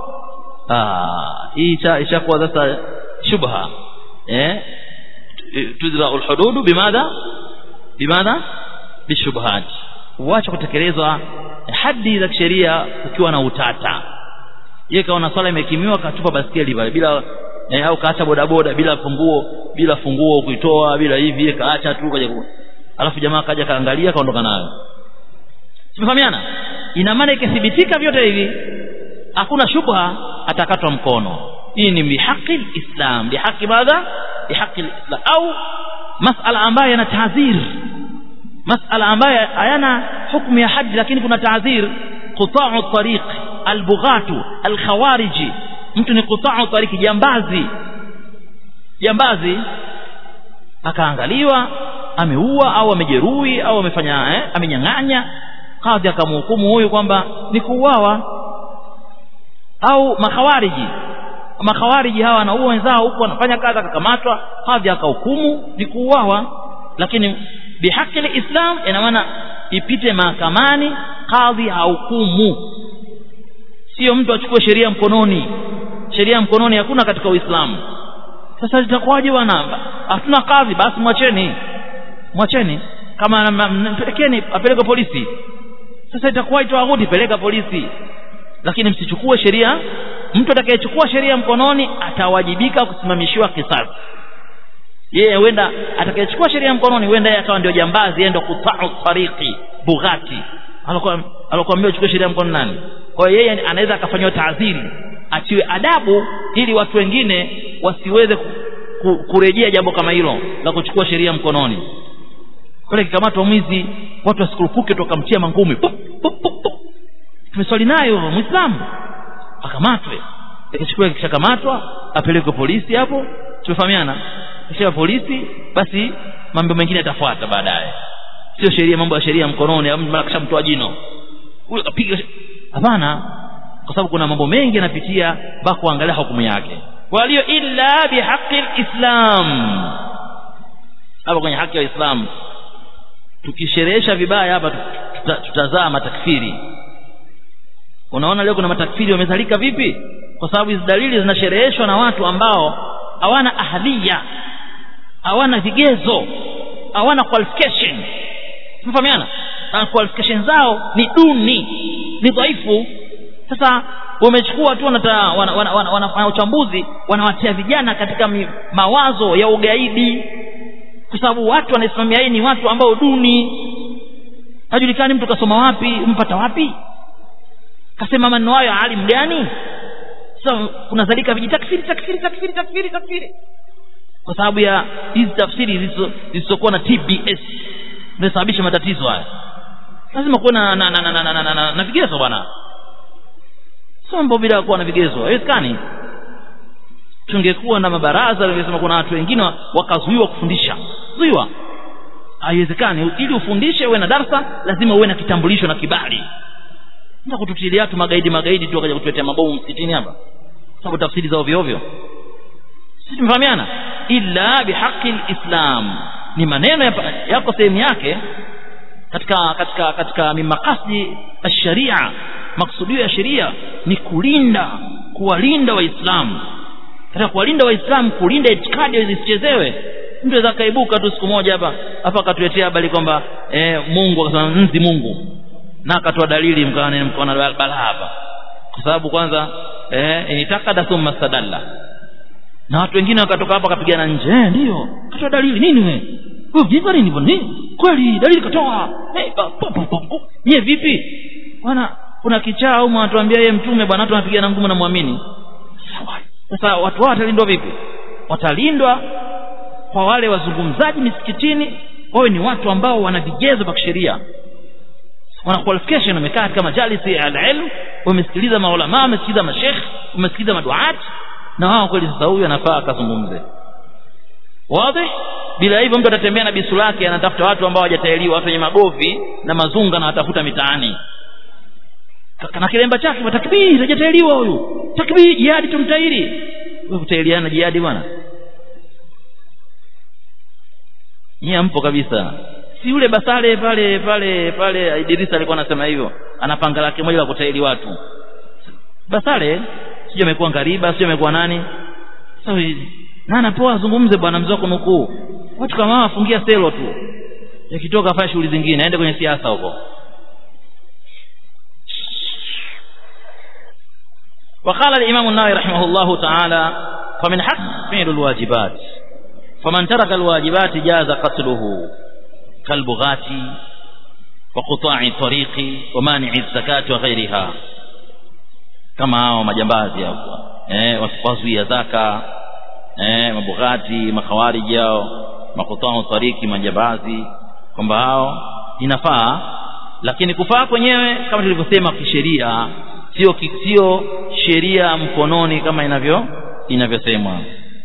ah hii ishakuwa sasa shubha eh tudra alhudud bimadha bimadha bishubhat uache kutekelezwa hadi za kisheria ukiwa na utata yeye kaona swala imekimiwa katupa baskeli pale bila eh, au kaacha bodaboda bila funguo bila funguo kuitoa bila hivi yeye kaacha tu kaja alafu jamaa kaja kaangalia kaondoka nayo tumefahamiana ina maana ikithibitika vyote hivi hakuna shubha atakatwa mkono hii ni bihaqi alislam bihaqi madha bihaqi alislam au masala ambayo yana taadhir masala ambayo hayana hukumu ya haji lakini kuna taadhir quta'u tariq albughatu alkhawariji mtu ni quta'u tariq jambazi jambazi akaangaliwa ameua au amejeruhi au amefanya eh, amenyang'anya kadhi akamhukumu huyu kwamba ni kuuawa au makhawariji makhawariji hawa wanaua wenzao huku wanafanya kazi akakamatwa kadhi akahukumu ni kuuawa lakini bihaki islam ina maana ipite mahakamani kadhi hahukumu sio mtu achukue sheria mkononi sheria mkononi hakuna katika uislamu sasa litakuwaje bwana hatuna kadhi basi mwacheni mwacheni kama mpelekeni apeleke polisi sasa itakuwa itawagudi peleka polisi lakini msichukue sheria mtu atakayechukua sheria mkononi atawajibika kusimamishiwa kisasi yeye huenda atakayechukua sheria mkononi huenda yeye akawa ndio jambazi yeye ndio kutau tariqi bughati alokuwa alokuambia uchukue sheria mkononi nani kwa hiyo yeye anaweza akafanywa taadhiri atiwe adabu ili watu wengine wasiweze kurejea jambo kama hilo la kuchukua sheria mkononi pale kikamatwa mwizi watu wasikurupuke tokamtia mangumi tumeswali nayo muislamu akamatwe ikichukua kishakamatwa apelekwe polisi hapo tumefahamiana kisha polisi basi mambo mengine yatafuata baadaye sio sheria mambo ya sheria mkononi mara kishamtoa jino huyo kapiga hapana kwa sababu kuna mambo mengi yanapitia mpaka kuangalia hukumu yake kwa hiyo illa bihaqi alislam hapa kwenye haki ya Uislamu tukisherehesha vibaya hapa tutazaa matakfiri unaona leo kuna matakfiri wamezalika vipi kwa sababu hizi dalili zinashereheshwa na watu ambao hawana ahadhia hawana vigezo hawana qualification mfahamiana na qualification zao ni duni ni dhaifu sasa wamechukua tu wanata wana, wana, wana, wana, wana uchambuzi wanawatia vijana katika mawazo ya ugaidi kwa sababu watu wanaisimamia hii ni watu ambao duni hajulikani mtu kasoma wapi mpata wapi kasema maneno hayo alim gani sasa so, kunazalika vijitakfiri takfiri takfiri takfiri takfiri kwa sababu ya hizi tafsiri zisizokuwa na TBS zinasababisha matatizo haya lazima kuwe na na, na, na, na, na, na, na, na vigezo bwana sio mambo bila kuwa na vigezo haiwezekani tungekuwa na mabaraza lingesema kuna watu wengine wakazuiwa kufundisha zuiwa haiwezekani ili ufundishe uwe na darsa lazima uwe na kitambulisho na kibali ndio kututilia watu magaidi magaidi tu wakaja kutuletea mabomu msikitini hapa sababu tafsiri za ovyo ovyo sisi tumefahamiana illa bihaqi lislam ni maneno yako sehemu yake katika katika katika mimakasdi alsharia maksudio ya sheria ni kulinda kuwalinda waislamu katika kuwalinda waislamu kulinda itikadi zisichezewe mtu aweza akaibuka tu siku moja hapa hapa akatuletea habari kwamba eh, mungu akasema nzi mungu na akatoa dalili mkaona mkaona balaa hapa kwa sababu kwanza eh, initakada thumma stadalla na watu wengine wakatoka hapa wakapigana nje eh, ndio katoa dalili nini wewe wewe jinga nini bwana kweli dalili katoa hey, nyie vipi bwana kuna kichaa au mwatuambia yeye mtume bwana watu wanapigana ngumu na muamini sasa watu hao watalindwa vipi watalindwa kwa wale wazungumzaji misikitini wawe ni watu ambao wana vigezo vya kisheria wana qualification wamekaa katika majalisi ya alilm wamesikiliza maulama wamesikiliza mashekh wamesikiliza maduat na wao kweli sasa huyu anafaa akazungumze wazi bila hivyo mtu atatembea na bisu lake anatafuta watu ambao hawajatailiwa watu wenye magovi na mazunga na watafuta mitaani na kilemba chake takbiri hajatailiwa huyu takbiri jihadi tumtairi wewe kutailiana jihadi bwana nyie mpo kabisa si yule basale pale pale pale Idrisa alikuwa anasema hivyo ana panga lake moja la kutaili watu basale sio amekuwa ngariba sio amekuwa nani sasa na anapoa azungumze bwana mzee wako nukuu watu kama hawa afungia selo tu yakitoka afanye shughuli zingine aende kwenye siasa huko وقال الإمام النووي رحمه الله تعالى فمن حق فعل الواجبات فمن ترك الواجبات جاز قتله كالبغاة وقطاع الطريق ومانع الزكاة وغيرها كما hao majambazi hapo eh wasiwazuia zaka eh mabughati makhawariji hao makutao tariki majambazi kwamba hao inafaa lakini kufaa kwenyewe kama tulivyosema kisheria sio sio sheria mkononi kama inavyo inavyosemwa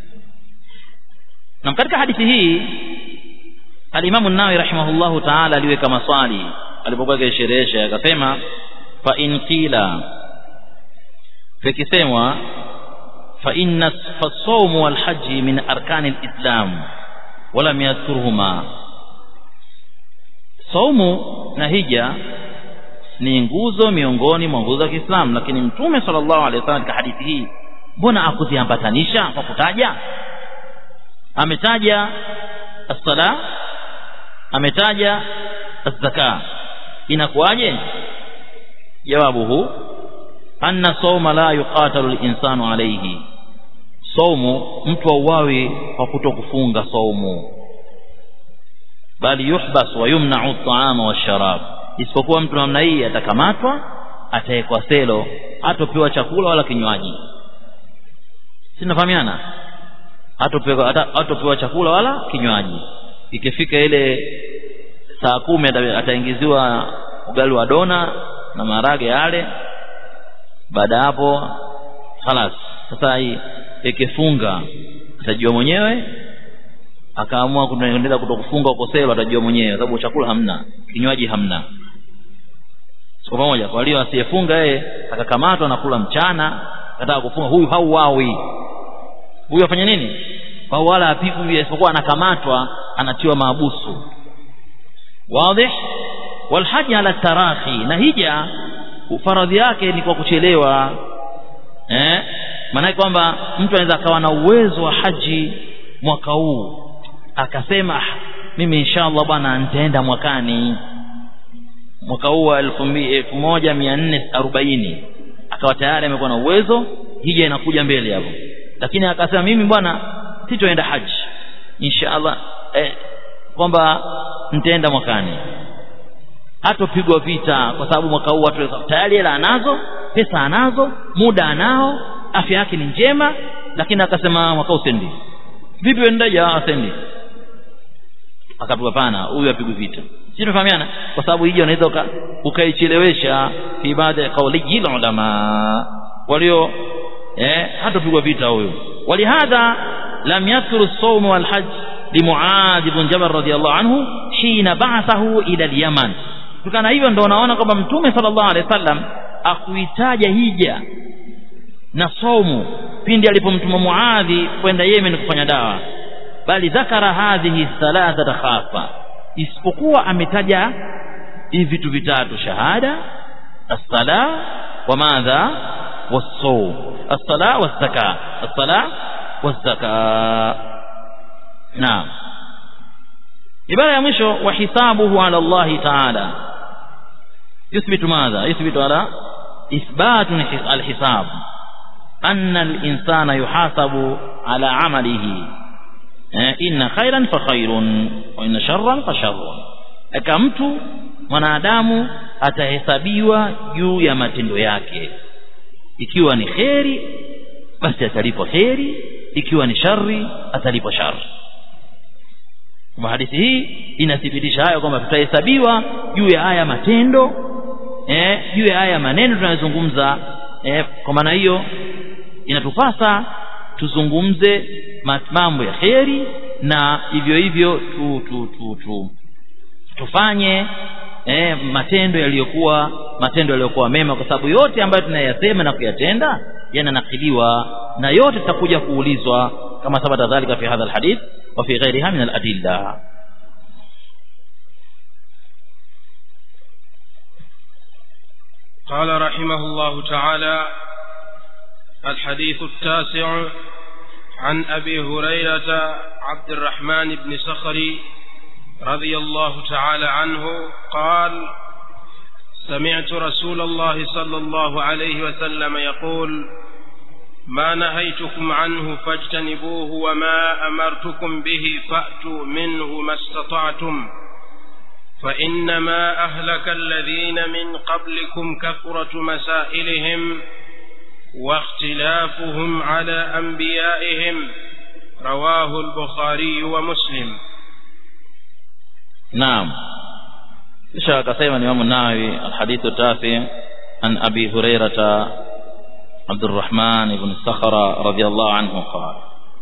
na katika hadithi hii alimamu nawawi rahimahullahu taala aliweka maswali alipokuwa akisherehesha akasema fa in qila fikisemwa fa inna fasawm wal haji min arkani alislam wala yadhkuruhuma saumu na hija ni nguzo miongoni mwa nguzo za Kiislamu lakini mtume sallallahu alaihi wasallam katika hadithi hii mbona akuziambatanisha kwa kutaja ametaja as-sala ametaja az-zaka inakuwaje jawabu hu anna sawma la yuqatalu al-insanu alayhi saumu mtu auawi kwa kutokufunga saumu bali yuhbas wa yumna'u at-ta'ama wash-sharab isipokuwa mtu namna hii atakamatwa atawekwa selo hatopewa chakula wala kinywaji sinafahamiana hatopewa hatopewa chakula wala kinywaji ikifika ile saa kumi ataingiziwa ugali wa dona na maharage yale baada hapo khalas sasa hii ikifunga atajua mwenyewe akaamua kuendelea kutokufunga uko selo atajua mwenyewe sababu chakula hamna kinywaji hamna kwa pamoja kwa hiyo asiyefunga yeye akakamatwa na kula mchana akataka kufunga huyu hauawi huyu afanya nini au wala apigwi isipokuwa anakamatwa anatiwa maabusu wazi walhaji ala tarahi na hija faradhi yake ni kwa kuchelewa eh maana kwamba mtu anaweza akawa na uwezo wa haji mwaka huu akasema mimi inshallah bwana nitaenda mwakani mwaka huu wa elfu moja mia nne arobaini akawa tayari amekuwa na uwezo hija inakuja mbele hapo lakini akasema mimi bwana sitoenda haji inshallah eh, kwamba nitaenda mwakani hatopigwa vita kwa sababu mwaka huu watu tayari hela anazo pesa anazo muda anao afya yake ni njema lakini akasema mwaka huu sendi vipi wendaje asendi akapigwa pana huyu apigwe vita si tunafahamiana kwa sababu hija unaweza ukaichelewesha fi baadhi ya kauli ulama walio eh hatopigwa vita huyo walihadha lam yadhkuru as-sawm wal hajj لمعاذ بن جبل رضي الله عنه hina ba'athahu ila al-Yaman kutokana hivyo ndio unaona kwamba mtume sallallahu alaihi wasallam akuitaja hija na saumu pindi alipomtuma Muadhi kwenda Yemen kufanya dawa bali dhakara hadhihi thalathata khassa isipokuwa ametaja hivi vitu vitatu shahada as-sala wa madha was-sawm as-sala was-zaka as-sala was-zaka naam ibara ya mwisho wa hisabuhu ala Allah ta'ala yuthbitu madha yuthbitu ala ithbatu al-hisab anna al-insana yuhasabu ala amalihi inna khairan fa khairun wa inna sharran fa sharrun aka mtu mwanadamu atahesabiwa juu ya matendo yake ikiwa ni kheri basi atalipwa kheri ikiwa ni shari atalipwa shari kwa hadithi hii inathibitisha hayo kwamba tutahesabiwa juu ya haya matendo eh, juu ya haya maneno tunayozungumza eh, kwa maana hiyo inatupasa tuzungumze mambo ya kheri na hivyo hivyo tu, tu, tu, tu, tufanye eh, matendo yaliyokuwa matendo yaliyokuwa mema kwa sababu yote ambayo tunayasema na kuyatenda yananakiliwa na yote tutakuja kuulizwa kama sabata dhalika fi hadha alhadith wa fi ghairiha min aladilla قال رحمه الله تعالى الحديث التاسع عن أبي هريرة عبد الرحمن بن صخري رضي الله تعالى عنه قال سمعت رسول الله صلى الله عليه وسلم يقول ما نهيتكم عنه فاجتنبوه وما أمرتكم به فأتوا منه ما استطعتم فإنما أهلك الذين من قبلكم كثرة مسائلهم واختلافهم على أنبيائهم رواه البخاري ومسلم نعم kisha akasema Imam Nawawi alhadithu tafi an Abi Hurairah Abdurrahman ibn Sakhra radiyallahu anhu qala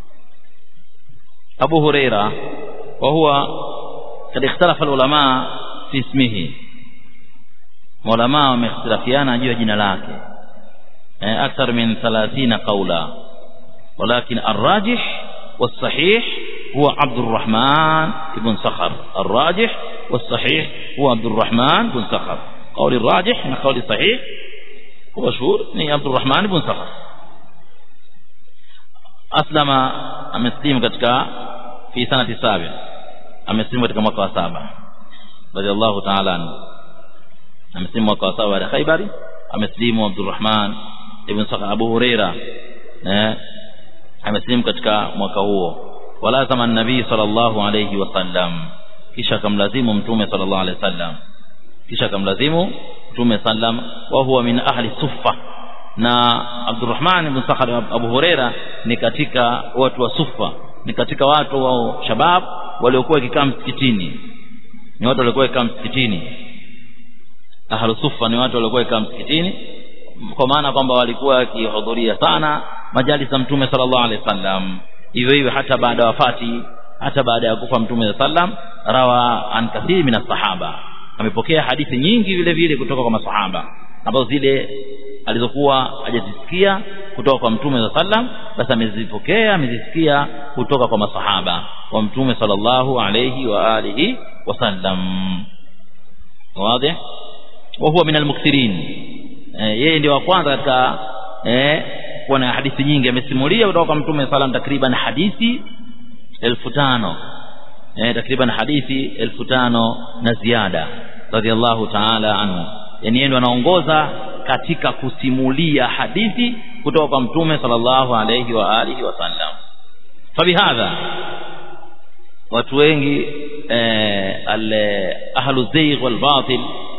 Abu Hurairah wa huwa kad ikhtalafa ulama fi ismihi ulama wamekhtalafiana juu ya jina lake akthar min 30 qawla ولكن الراجح والصحيح هو عبد الرحمن بن صخر الراجح والصحيح هو عبد الرحمن بن صخر قول الراجح من قول الصحيح هو مشهور ni عبد الرحمن بن صخر aslama ameslimu katika fi sanati sabi ameslimu katika mwaka wa saba radhiallahu ta'ala anhu ameslimu mwaka wa saba baada ya Khaibari ameslimu Abdurrahman ibn Sakhar Abu Huraira eh ameslimu katika mwaka huo walazama an-nabii sallallahu alayhi wasallam kisha kamlazimu mtume sallallahu alayhi wasallam kisha kamlazimu mtume sallam wa huwa min ahli suffa na Abdurrahman ibn Sakhar Abu Huraira ni katika watu wa Sufa ni katika watu wa shabab waliokuwa kikaa msikitini ni watu waliokuwa kikaa msikitini ahlu Sufa ni watu waliokuwa kikaa msikitini kwa maana kwamba walikuwa wakihudhuria sana majalis za mtume sallallahu alaihi wasallam hivyo hivyo hata baada ya wafati hata baada ya kufa mtume sallam rawa an kathiri min sahaba amepokea hadithi nyingi vile vile kutoka kwa masahaba ambazo zile alizokuwa hajazisikia kutoka kwa mtume sallam basi amezipokea amezisikia kutoka kwa masahaba wa mtume sallallahu alayhi wa alihi wasallam wazi wa huwa min almukthirin yeye ndio wa kwanza katika eh kuwa na hadithi nyingi amesimulia kutoka kwa mtume sallam takriban hadithi elfu tano eh takriban hadithi elfu tano na ziada radhiallahu ta'ala anhu yani yeye ndo anaongoza katika kusimulia hadithi kutoka kwa mtume sallallahu alayhi wa alihi wasallam fabihadha watu wengi eh, al ahlu zaygh wal batil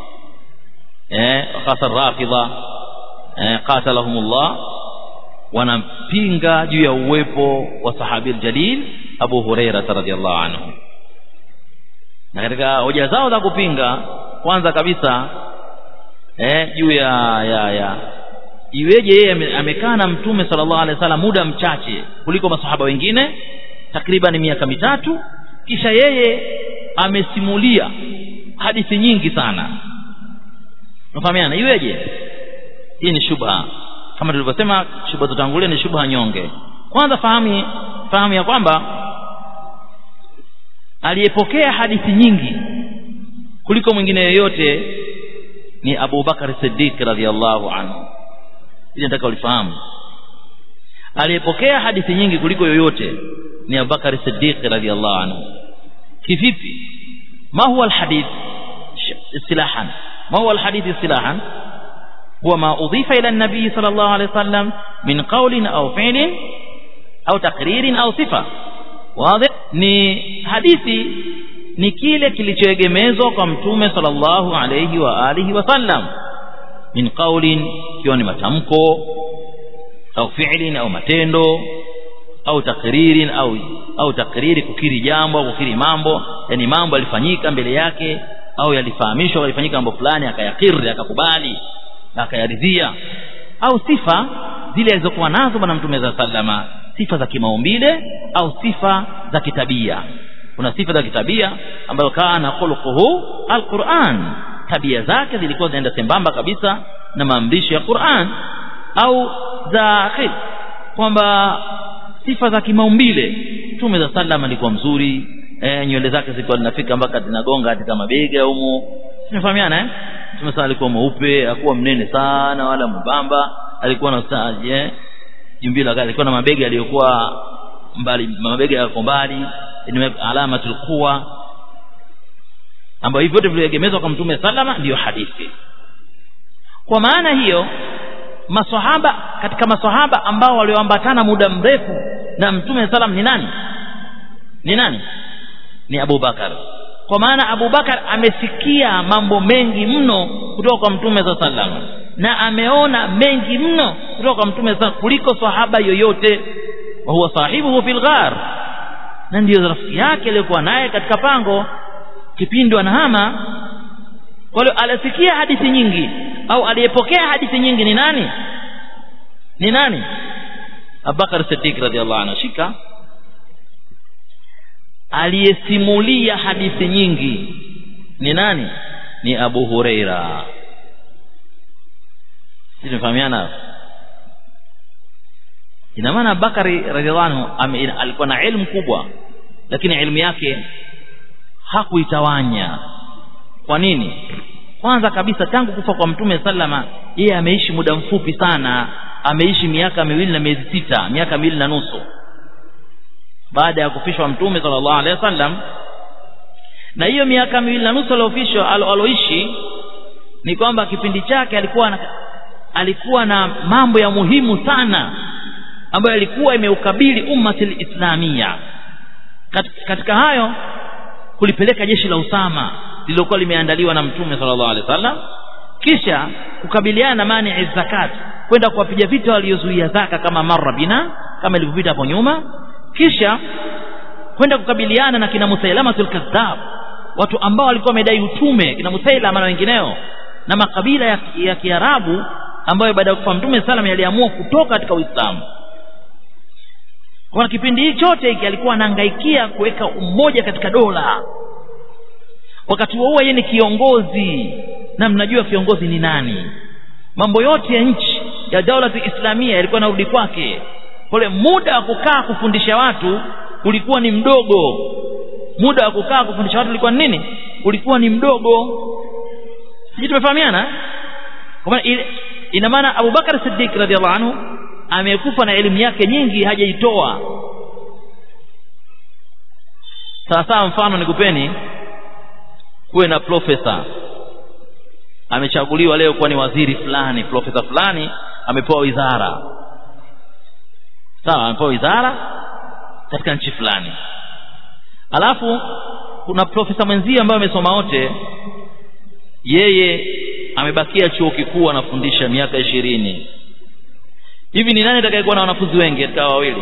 eh hasa rafidha eh, qatalahumullah wanampinga juu ya uwepo wa sahabi jalil Abu Huraira radhiyallahu anhu na katika hoja zao za kupinga kwanza kabisa eh juu ya ya ya iweje yeye amekaa na mtume sallallahu alaihi wasallam muda mchache kuliko masahaba wengine takriban miaka mitatu kisha yeye amesimulia hadithi nyingi sana unafahamiana iweje hii ni shubha kama tulivyosema shubha tutangulia ni shubha nyonge kwanza fahamu fahamu ya kwamba aliyepokea hadithi nyingi kuliko mwingine yoyote ni Abu Bakar Siddiq radhiallahu anhu ili nataka ulifahamu aliyepokea hadithi nyingi kuliko yoyote ni Abu Bakar Siddiq radhiallahu anhu kivipi ma huwa alhadith istilahan ma huwa alhadith istilahan هو ما أضيف إلى النبي صلى الله عليه وسلم من قول أو فعل أو تقرير أو صفة واضح ni hadithi ni kile kilichoegemezwa kwa mtume sallallahu alayhi wa alihi wasallam min qaulin ikiwa ni matamko au fi'lin au matendo au takririn au au takriri kukiri jambo au kukiri mambo yani mambo yalifanyika mbele yake au yalifahamishwa yalifanyika mambo fulani akayakiri akakubali akayaridhia au sifa zile alizokuwa nazo bwana mtume za sallama sifa za kimaumbile au sifa za kitabia kuna sifa za kitabia ambayo kana khuluquhu alquran tabia zake zilikuwa zinaenda sembamba kabisa na maamrisho ya Qur'an au za khil kwamba sifa za kimaumbile mtume za sallam alikuwa mzuri e, nywele zake zilikuwa zinafika mpaka zinagonga katika mabega humo tunafahamiana eh mtume sana alikuwa mweupe hakuwa mnene sana wala mbamba alikuwa na saje jimbila alikuwa na mabega yaliyokuwa mbali mabega yako mbali ni alama tulikuwa ambayo hivyo vyote viliegemezwa kwa mtume salama ndiyo hadithi kwa maana hiyo maswahaba katika maswahaba ambao walioambatana muda mrefu na mtume salam ni nani ni nani ni Abu Bakar kwa maana Abu Bakar amesikia mambo mengi mno kutoka kwa mtume za sallam na ameona mengi mno kutoka kwa mtume za kuliko sahaba yoyote wa huwa sahibuhu fil ghar na ndiyo rafiki yake aliyokuwa naye katika pango kipindi anahama kwa hiyo alisikia hadithi nyingi au aliyepokea hadithi nyingi ni nani ni nani Abubakar Siddiq radhiallahu anhu shika aliyesimulia hadithi nyingi ni nani ni Abu Huraira sisi tunafahamiana ina maana Bakari radhiallahu anhu alikuwa na elimu kubwa lakini elimu yake hakuitawanya kwa nini kwanza kabisa tangu kufa kwa mtume sallama yeye ameishi muda mfupi sana ameishi miaka miwili na miezi sita miaka miwili na nusu baada ya kufishwa mtume sallallahu alaihi wasallam na hiyo miaka miwili na nusu aliyofishwa aloishi ni kwamba kipindi chake alikuwa na, alikuwa na mambo ya muhimu sana ambayo yalikuwa imeukabili ummati islamia Kat, katika hayo kulipeleka jeshi la Usama lililokuwa limeandaliwa na mtume sallallahu alaihi wasallam kisha kukabiliana na mani zakat kwenda kuwapiga vita waliozuia zaka kama marra bina kama ilivyopita hapo nyuma kisha kwenda kukabiliana na kina Musailamatul Kadhab watu ambao walikuwa wamedai utume kina Musailama na wengineo na makabila ya, ya Kiarabu ambayo baada ya kufa Mtume salam yaliamua kutoka katika Uislamu kwa kipindi hiki chote hiki alikuwa anahangaikia kuweka umoja katika dola wakati huo yeye ni kiongozi na mnajua kiongozi ni nani mambo yote ya nchi ya daula islamia yalikuwa narudi kwake kule muda wa kukaa kufundisha watu ulikuwa ni mdogo muda wa kukaa kufundisha watu ulikuwa ni nini ulikuwa ni mdogo sisi tumefahamiana kwa maana ina maana Abu Bakar Siddiq radhiallahu anhu amekufa na elimu yake nyingi hajaitoa sasa mfano nikupeni kuwe na profesa amechaguliwa leo kuwa ni waziri fulani profesa fulani amepewa wizara sawa amepewa wizara katika nchi fulani alafu kuna profesa mwenzie ambaye amesoma wote yeye amebakia chuo kikuu anafundisha miaka ishirini hivi ni nani atakayekuwa na wanafunzi wengi katika wawili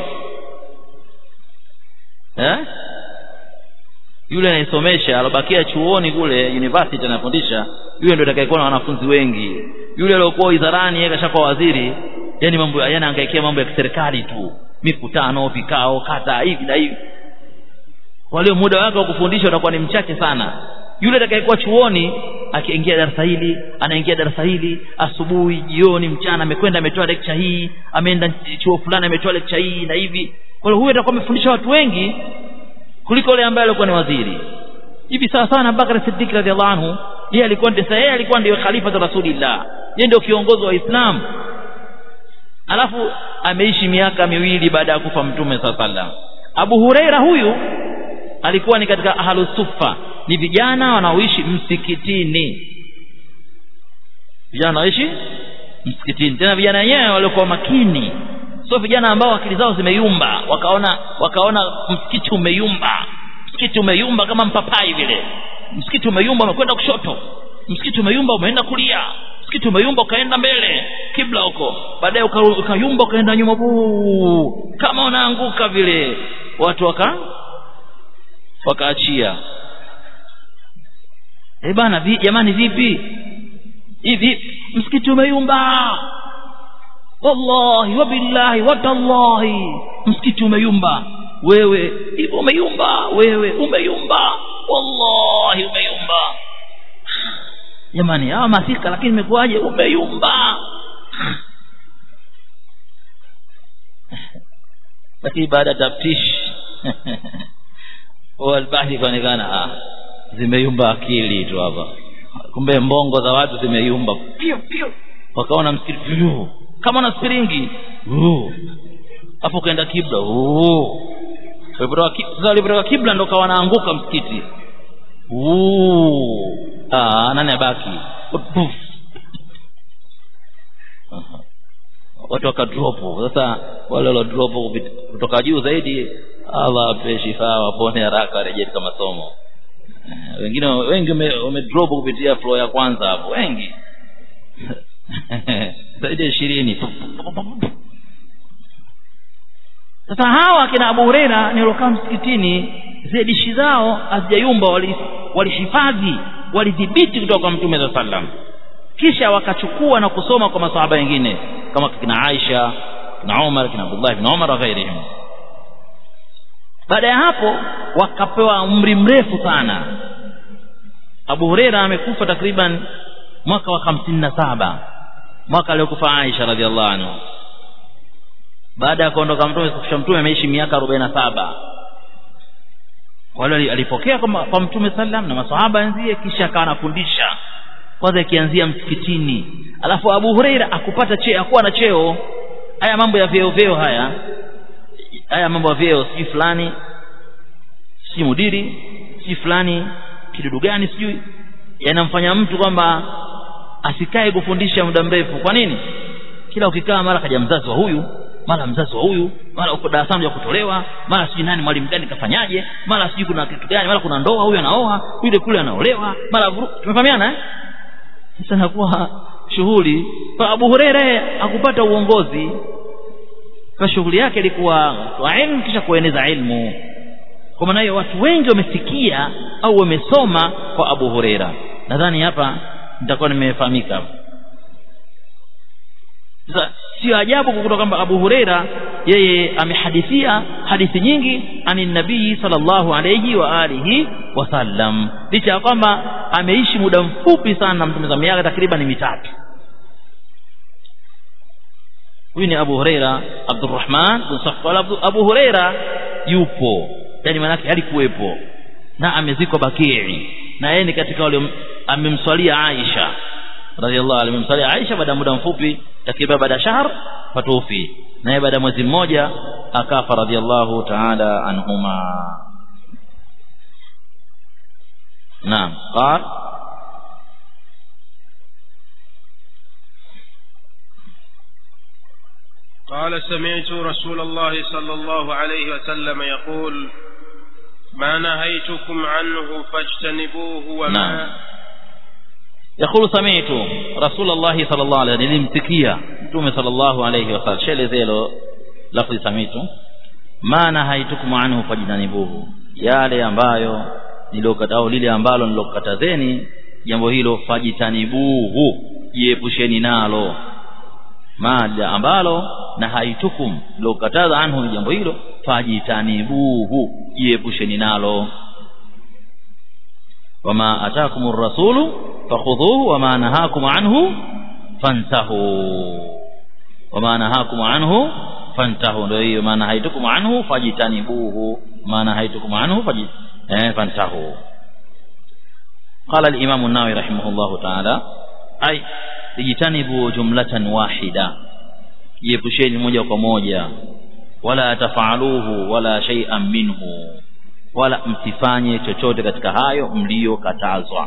eh yule anayesomesha alobakia chuoni kule university anafundisha yule ndio atakayekuwa na wanafunzi wengi yule aliyokuwa wizarani yeye kashakuwa waziri yani mambo yani anaangaikia mambo ya kiserikali tu mikutano vikao kata hivi na hivi kwa hiyo muda wake wa kufundisha utakuwa ni mchache sana yule atakayekuwa chuoni akiingia darasa hili anaingia darasa hili asubuhi jioni mchana amekwenda ametoa lecture hii ameenda chuo fulani ametoa lecture hii na hivi kwa hiyo huyu atakuwa amefundisha watu wengi kuliko yule ambaye alikuwa ni waziri hivi sawa sana Bakar Siddiq radhiallahu anhu yeye alikuwa ndiye yeye alikuwa ndiye khalifa wa Rasulillah yeye ndio kiongozi wa Islam alafu ameishi miaka miwili baada ya kufa mtume sallallahu Abu Huraira huyu alikuwa ni katika ahlus sufa ni vijana wanaoishi msikitini vijana wanaoishi msikitini tena vijana wenyewe waliokuwa makini sio vijana ambao akili zao zimeyumba wakaona wakaona msikiti umeyumba msikiti umeyumba kama mpapai vile msikiti umeyumba umekwenda kushoto msikiti umeyumba umeenda kulia msikiti umeyumba ukaenda mbele kibla huko baadaye ukayumba ukaenda nyuma buu kama unaanguka vile watu waka wakaachia eh bana vi, jamani vipi hivi msikiti umeyumba wallahi wabillahi watallahi msikiti umeyumba wewe hivyo umeyumba wewe umeyumba wallahi umeyumba jamani hawa masika lakini imekuwaje umeyumba lakini baada ya taftishi walbahi ikaonekana ah zimeyumba akili tu hapa kumbe mbongo za watu zimeyumba pio pio wakaona msikiti pio kama na spiringi hapo kaenda kibla sasa walipotoka kibla ndo kawa naanguka msikiti ah nani abaki watu wakadropu sasa wale waliodropu kutoka juu zaidi Allah ape shifa wapone haraka warejee katika masomo wengine wengi wamedrop kupitia floor ya kwanza hapo wengi zaidi ya ishirini sasa hawa kina Abu Huraira nilokaa msikitini zile dishi zao hazijayumba walihifadhi wali walidhibiti kutoka kwa mtume za sallam kisha wakachukua na kusoma kwa masahaba wengine kama kina Aisha kina Umar kina Abdullah ibn Umar na ghairihim baada ya hapo wakapewa umri mrefu sana Abu Huraira amekufa takriban mwaka wa hamsini na saba mwaka aliokufa Aisha radhiallahu anhu baada ya kuondoka mtume kufisha mtume ameishi miaka arobaini na saba wale alipokea kwa, kwa mtume sallam na masahaba wenzie kisha akawa anafundisha kwanza ikianzia msikitini alafu Abu Huraira akupata cheo akuwa na cheo haya mambo ya vyeo vyeo haya haya mambo ya vyeo sijui fulani sijui mudiri sijui fulani kidudu gani sijui yanamfanya mtu kwamba asikae kufundisha muda mrefu kwa nini kila ukikaa mara kaja mzazi wa huyu mara mzazi wa huyu mara uko darasani ya kutolewa mara sijui nani mwalimu gani kafanyaje mara sijui kuna kitu gani mara kuna ndoa huyu anaoa yule kule anaolewa mara tumefahamiana eh sasa nakuwa shughuli kwa Abu Huraira akupata uongozi kwa shughuli yake ilikuwa kwa ilmu kisha kueneza ilmu kwa maana hiyo watu wengi wamesikia au wamesoma kwa Abu Huraira nadhani hapa nitakuwa nimefahamika sasa sio ajabu kukuta kwamba Abu Huraira yeye amehadithia hadithi nyingi ani nabii sallallahu alayhi wa alihi wasallam licha ya kwamba ameishi muda mfupi sana na mtume za miaka takriban mitatu huyu ni Abu Huraira Abdurrahman bin Safwan Abu Huraira yupo yani manake alikuwepo na amezikwa Bakii na yeye ni katika wale amemswalia Aisha radhiallahu anha amemswalia Aisha baada ya muda mfupi takriban baada ya shahr fatufi naye baada ya mwezi mmoja akafa radhiallahu ta'ala anhuma naam qal قال سمعت رسول الله صلى الله عليه وسلم يقول ما نهيتكم عنه فاجتنبوه وما نعم. يقول سمعت رسول الله صلى الله عليه وسلم nilimsikia mtume صلى الله عليه وسلم shelezelo lafzi samitu ma nahaitukum anhu fajtanibuhu yale ambayo nilokata au lile ambalo nilokatazeni jambo hilo fajtanibuhu jiepusheni nalo mada ambalo na haitukum lokataza anhu jambo hilo fajitanibuhu jiepusheni nalo wama atakum rasulu fakhudhuhu wama nahakum anhu fantahu wama nahakum anhu fantahu ndio hiyo maana haitukum anhu fajitanibuhu maana haitukum anhu faji eh, fantahu قال الإمام النووي رحمه الله تعالى أي اجتنبوا جملة واحدة يبشين موجة وموجة ولا تفعلوه ولا شيئا منه wala msifanye chochote katika hayo mliyokatazwa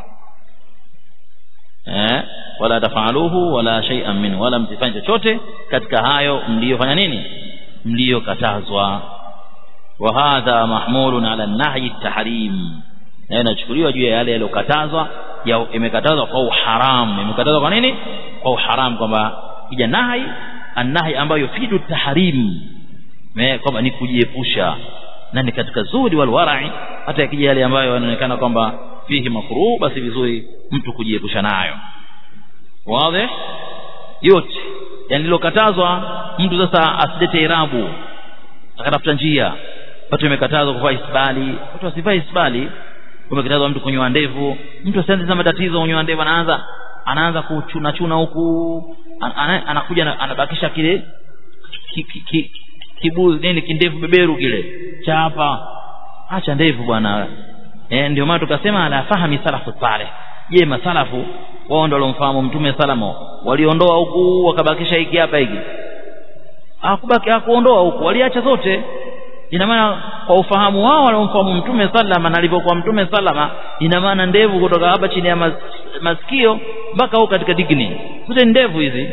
eh wala tafaluhu wala shay'an min wala msifanye chochote katika hayo mliyofanya nini mliyokatazwa wa hadha mahmulun ala nahyi tahrim na inachukuliwa juu ya yale yaliyokatazwa ya imekatazwa kwa uharamu imekatazwa kwa nini kwa uharamu kwamba ija nahi anahi ambayo yufidu tahrim kwamba ni kujiepusha na ni katika zuri wal warai hata yakija yale ambayo yanaonekana kwamba fihi makruh basi vizuri mtu kujiepusha nayo wazi yote yani lilokatazwa mtu sasa asilete irabu akatafuta njia watu imekatazwa kuvaa isbali watu wasivae isbali umekatazwa mtu kunyoa ndevu mtu asianze na matatizo kunyoa ndevu anaanza anaanza kuchuna chuna huku anakuja anabakisha kile ki, ki, ki, kibuzi nini kindevu beberu kile cha hapa acha ndevu bwana eh ndio maana tukasema ala fahami salafu saleh je masalafu wao ndio walomfahamu mtume salamo waliondoa huku wakabakisha hiki hapa hiki hakubaki hakuondoa huku waliacha zote ina maana kwa ufahamu wao waliomfahamu mtume salama na alivyokuwa mtume salama ina maana ndevu kutoka hapa chini ya mas, masikio mpaka huko katika digni zote ndevu hizi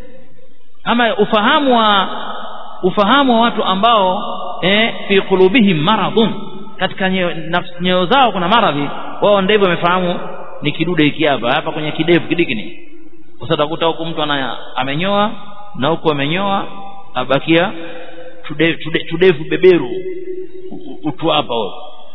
ama ufahamu wa ufahamu wa watu ambao eh, fi qulubihim maradhun katika nyoyo zao kuna maradhi wao ndevu wamefahamu ni kidude hiki hapa hapa kwenye kidevu kidigini sasa utakuta huku mtu ana amenyoa na huku amenyoa abakia tudevu tude, tudevu beberu utu hapa huo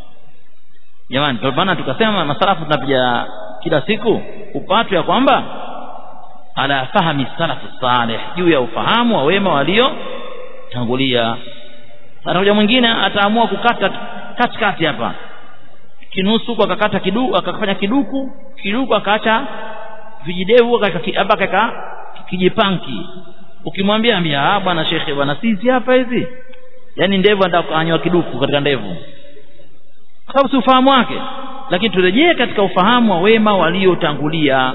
jamani kwa maana tukasema masalafu tunapiga kila siku upatu ya kwamba ala fahami salafu salih juu ya ufahamu wa wema walio tangulia atakuja mwingine ataamua kukata katikati hapa kinusu kwa akakata kiduku akafanya kiduku kiduku akaacha vijidevu hapa kaka kijipanki ukimwambia ambia ah bwana shekhe bwana sisi hapa hizi yani ndevu anataka kuanywa kiduku katika ndevu kwa sababu si ufahamu wake lakini turejee katika ufahamu wa wema waliotangulia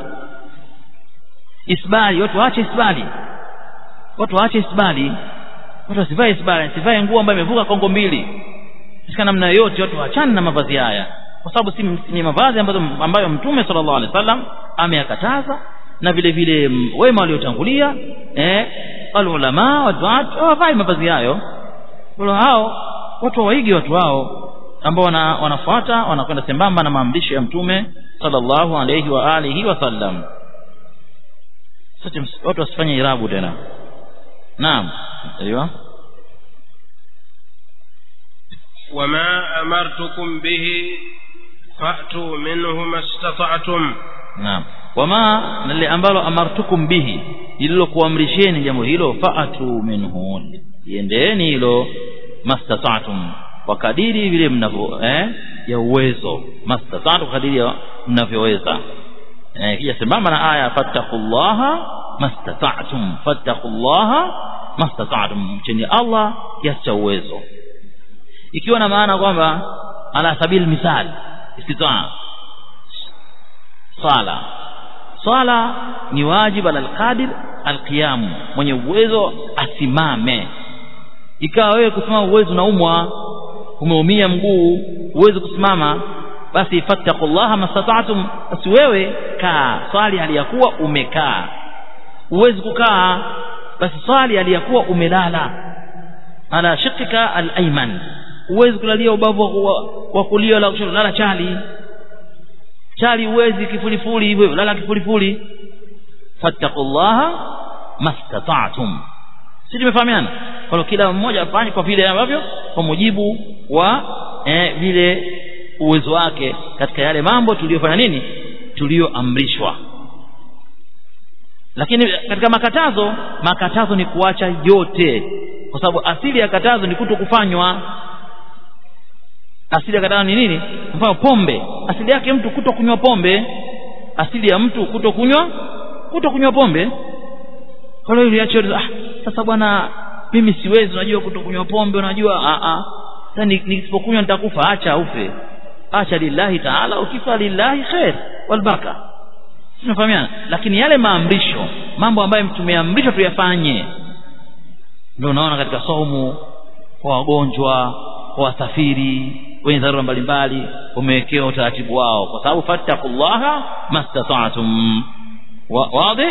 isbali watu waache isbali watu waache isbali watu wasivae isbali sivae nguo ambayo imevuka kongo mbili katika namna yoyote watu waachane na mavazi haya kwa sababu si ni mavazi ambayo, ambayo mtume sallallahu alaihi wasallam ameyakataza na vile vile wema waliotangulia eh alulama watu wavae mavazi hayo wala hao watu waige watu hao ambao wana, wanafuata wanakwenda sambamba na maamrisho ya mtume sallallahu alayhi wa alihi wasallam sasa watu wasifanye irabu tena naam ايوه وما أمرتكم به فأتوا منه ما استطعتم naam wama nali ambalo amartukum bihi lililokuamrisheni jambo hilo faatu minhu iendeeni hilo mastata'tum kwa kadiri vile mnavyo eh ya uwezo mastata'tum kadiri mnavyoweza eh kija sambamba na aya fattaqullaha mastata'tum fattaqullaha mastata'tum chini Allah kiasi cha uwezo ikiwa na maana kwamba ala sabil misal istitaa sala swala ni wajibu ala alqadir alqiyam mwenye uwezo asimame ikawa wewe kusimama uwezo unaumwa umeumia mguu uwezi kusimama basi fattaqullaha mastata'tum basi wewe kaa swali aliyakuwa umekaa uwezi kukaa basi swali aliyakuwa umelala ala shiqqika al-ayman uwezi kulalia ubavu wa kulia la kushoto lala chali chali uwezi kifulifuli hivyo lala kifulifuli fattaqullaha mastata'tum si tumefahamiana kwa kila mmoja afanye kwa vile ambavyo kwa mujibu wa eh, vile uwezo wake katika yale mambo tuliyofanya nini tuliyoamrishwa lakini katika makatazo makatazo ni kuacha yote kwa sababu asili ya katazo ni kuto kufanywa asili ya katazo ni nini mfano pombe asili yake mtu kuto kunywa pombe asili ya mtu kuto kunywa kuto kunywa pombe kwa hiyo iliacho ah sasa bwana mimi siwezi unajua kuto kunywa pombe unajua a a sasa nisipokunywa nitakufa acha ufe acha lillahi taala ukifa lillahi khair wal baraka tunafahamiana lakini yale maamrisho mambo ambayo tumeamrishwa tuyafanye ndio unaona katika saumu kwa wagonjwa kwa wasafiri wenye dharura mbalimbali umewekewa utaratibu wao kwa sababu fattaqullaha mastata'tum wazi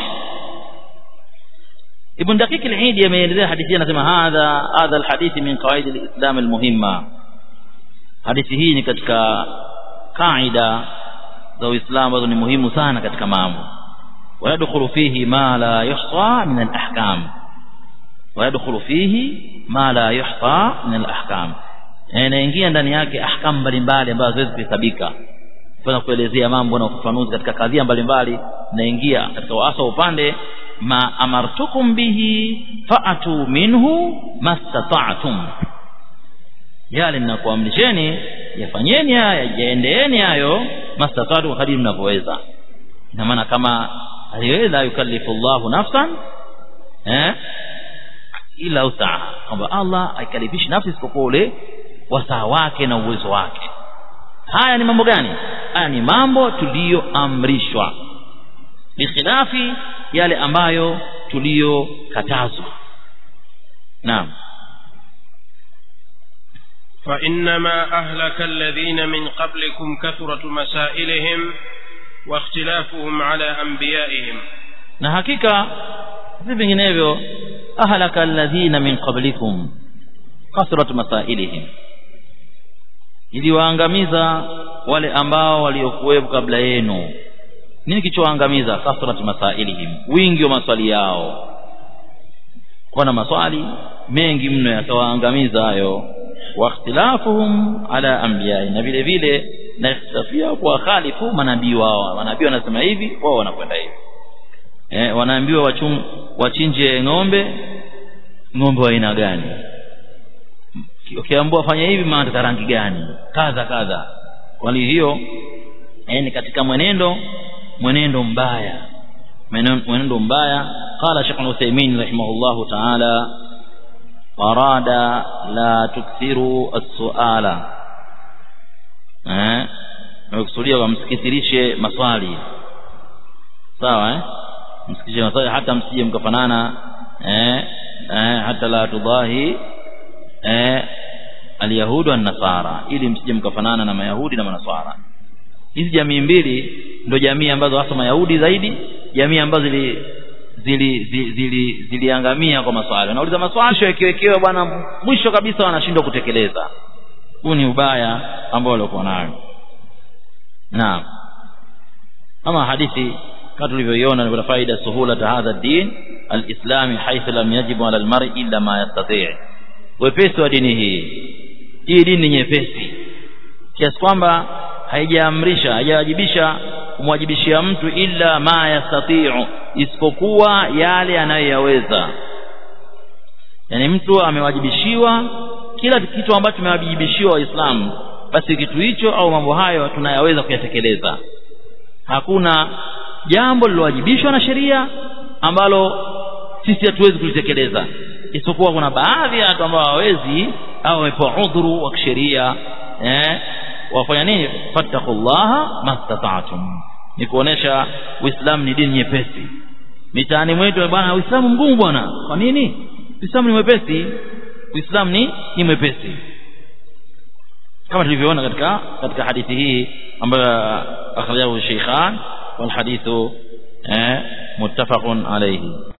ابن دقيق العيد يميزها حديثيا anasema hadha hadha alhadith min qawaid alislam almuhimma hadithi hii ni katika kaida za Uislamu ambazo ni muhimu sana katika mambo ويدخل فيه ما لا يحصى من الأحكام ويدخل فيه ما لا يحصى من الأحكام inaingia ndani yake ahkamu mbalimbali ambazo haziwezi kuhesabika kwa kuelezea mambo na ufafanuzi katika kadhia mbalimbali naingia katika hasa upande ma amartukum bihi fa'atu minhu mastata'tum yale ninakuamrisheni yafanyeni haya yaendeeni hayo mastata'tu kadiri mnavyoweza ina maana kama aliweza yukallifu Allahu nafsan eh ila usaa kwamba Allah haikalifishi nafsi isipokuwa ule wasaa wake na uwezo wake haya ni mambo gani haya ni mambo tuliyoamrishwa bikhilafi yale ambayo tuliyokatazwa naam فإنما أهلك الذين من قبلكم كثرة مسائلهم واختلافهم على أنبيائهم na hakika si vinginevyo ahlaka alladhina min qablikum kasrat masailihim iliwaangamiza wale ambao waliokuwepo kabla yenu nini kichowaangamiza kasrat masailihim wingi wa maswali yao wana maswali mengi mno yakawaangamiza hayo wa ikhtilafuhum ala anbiya'i na vile vile na ikhtilafia kwa khalifu manabii wao manabii wanasema hivi wao wanakwenda hivi eh wanaambiwa wachum wachinje ng'ombe ng'ombe wa aina gani ukiambiwa fanya hivi maana rangi gani kadha kadha kwa hiyo eh ni katika mwenendo mwenendo mbaya mwenendo mbaya qala Sheikh Uthaymeen rahimahullahu ta'ala arada la tukthiru as-su'ala eh nakusudia wamsikithirishe maswali sawa eh msikithirishe maswali hata msije mkafanana eh, eh hata la tudahi eh alyahudu wan nasara ili msije mkafanana na mayahudi na manasara hizi jamii mbili ndio jamii ambazo hasa mayahudi zaidi jamii ambazo zili zili zili ziliangamia kwa maswali wanauliza maswali sio ikiwekewa bwana mwisho kabisa wanashindwa kutekeleza huu ni ubaya ambao walikuwa nayo naam ama hadithi kama tulivyoiona ni faida suhula hadha din alislami haitha lam yajibu ala almar'i illa ma yastati' wepesi wa dini hii hii dini ni nyepesi kiasi kwamba haijaamrisha haijawajibisha kumwajibishia mtu illa ma yastati'u isipokuwa yale anayoyaweza yani mtu amewajibishiwa kila kitu ambacho tumewajibishiwa waislamu basi kitu hicho au mambo hayo tunayaweza kuyatekeleza hakuna jambo lilowajibishwa na sheria ambalo sisi hatuwezi kulitekeleza isipokuwa kuna baadhi ya watu ambao hawawezi au wamepewa udhuru wa kisheria eh wafanya nini fattaqullaha mastata'tum ni kuonesha uislamu ni dini nyepesi mitaani mwetu bwana uislamu mgumu bwana kwa nini uislamu ni mwepesi uislamu ni ni mwepesi kama tulivyoona katika katika hadithi hii ambayo akhrajahu shaykhan wal hadithu eh muttafaqun alayhi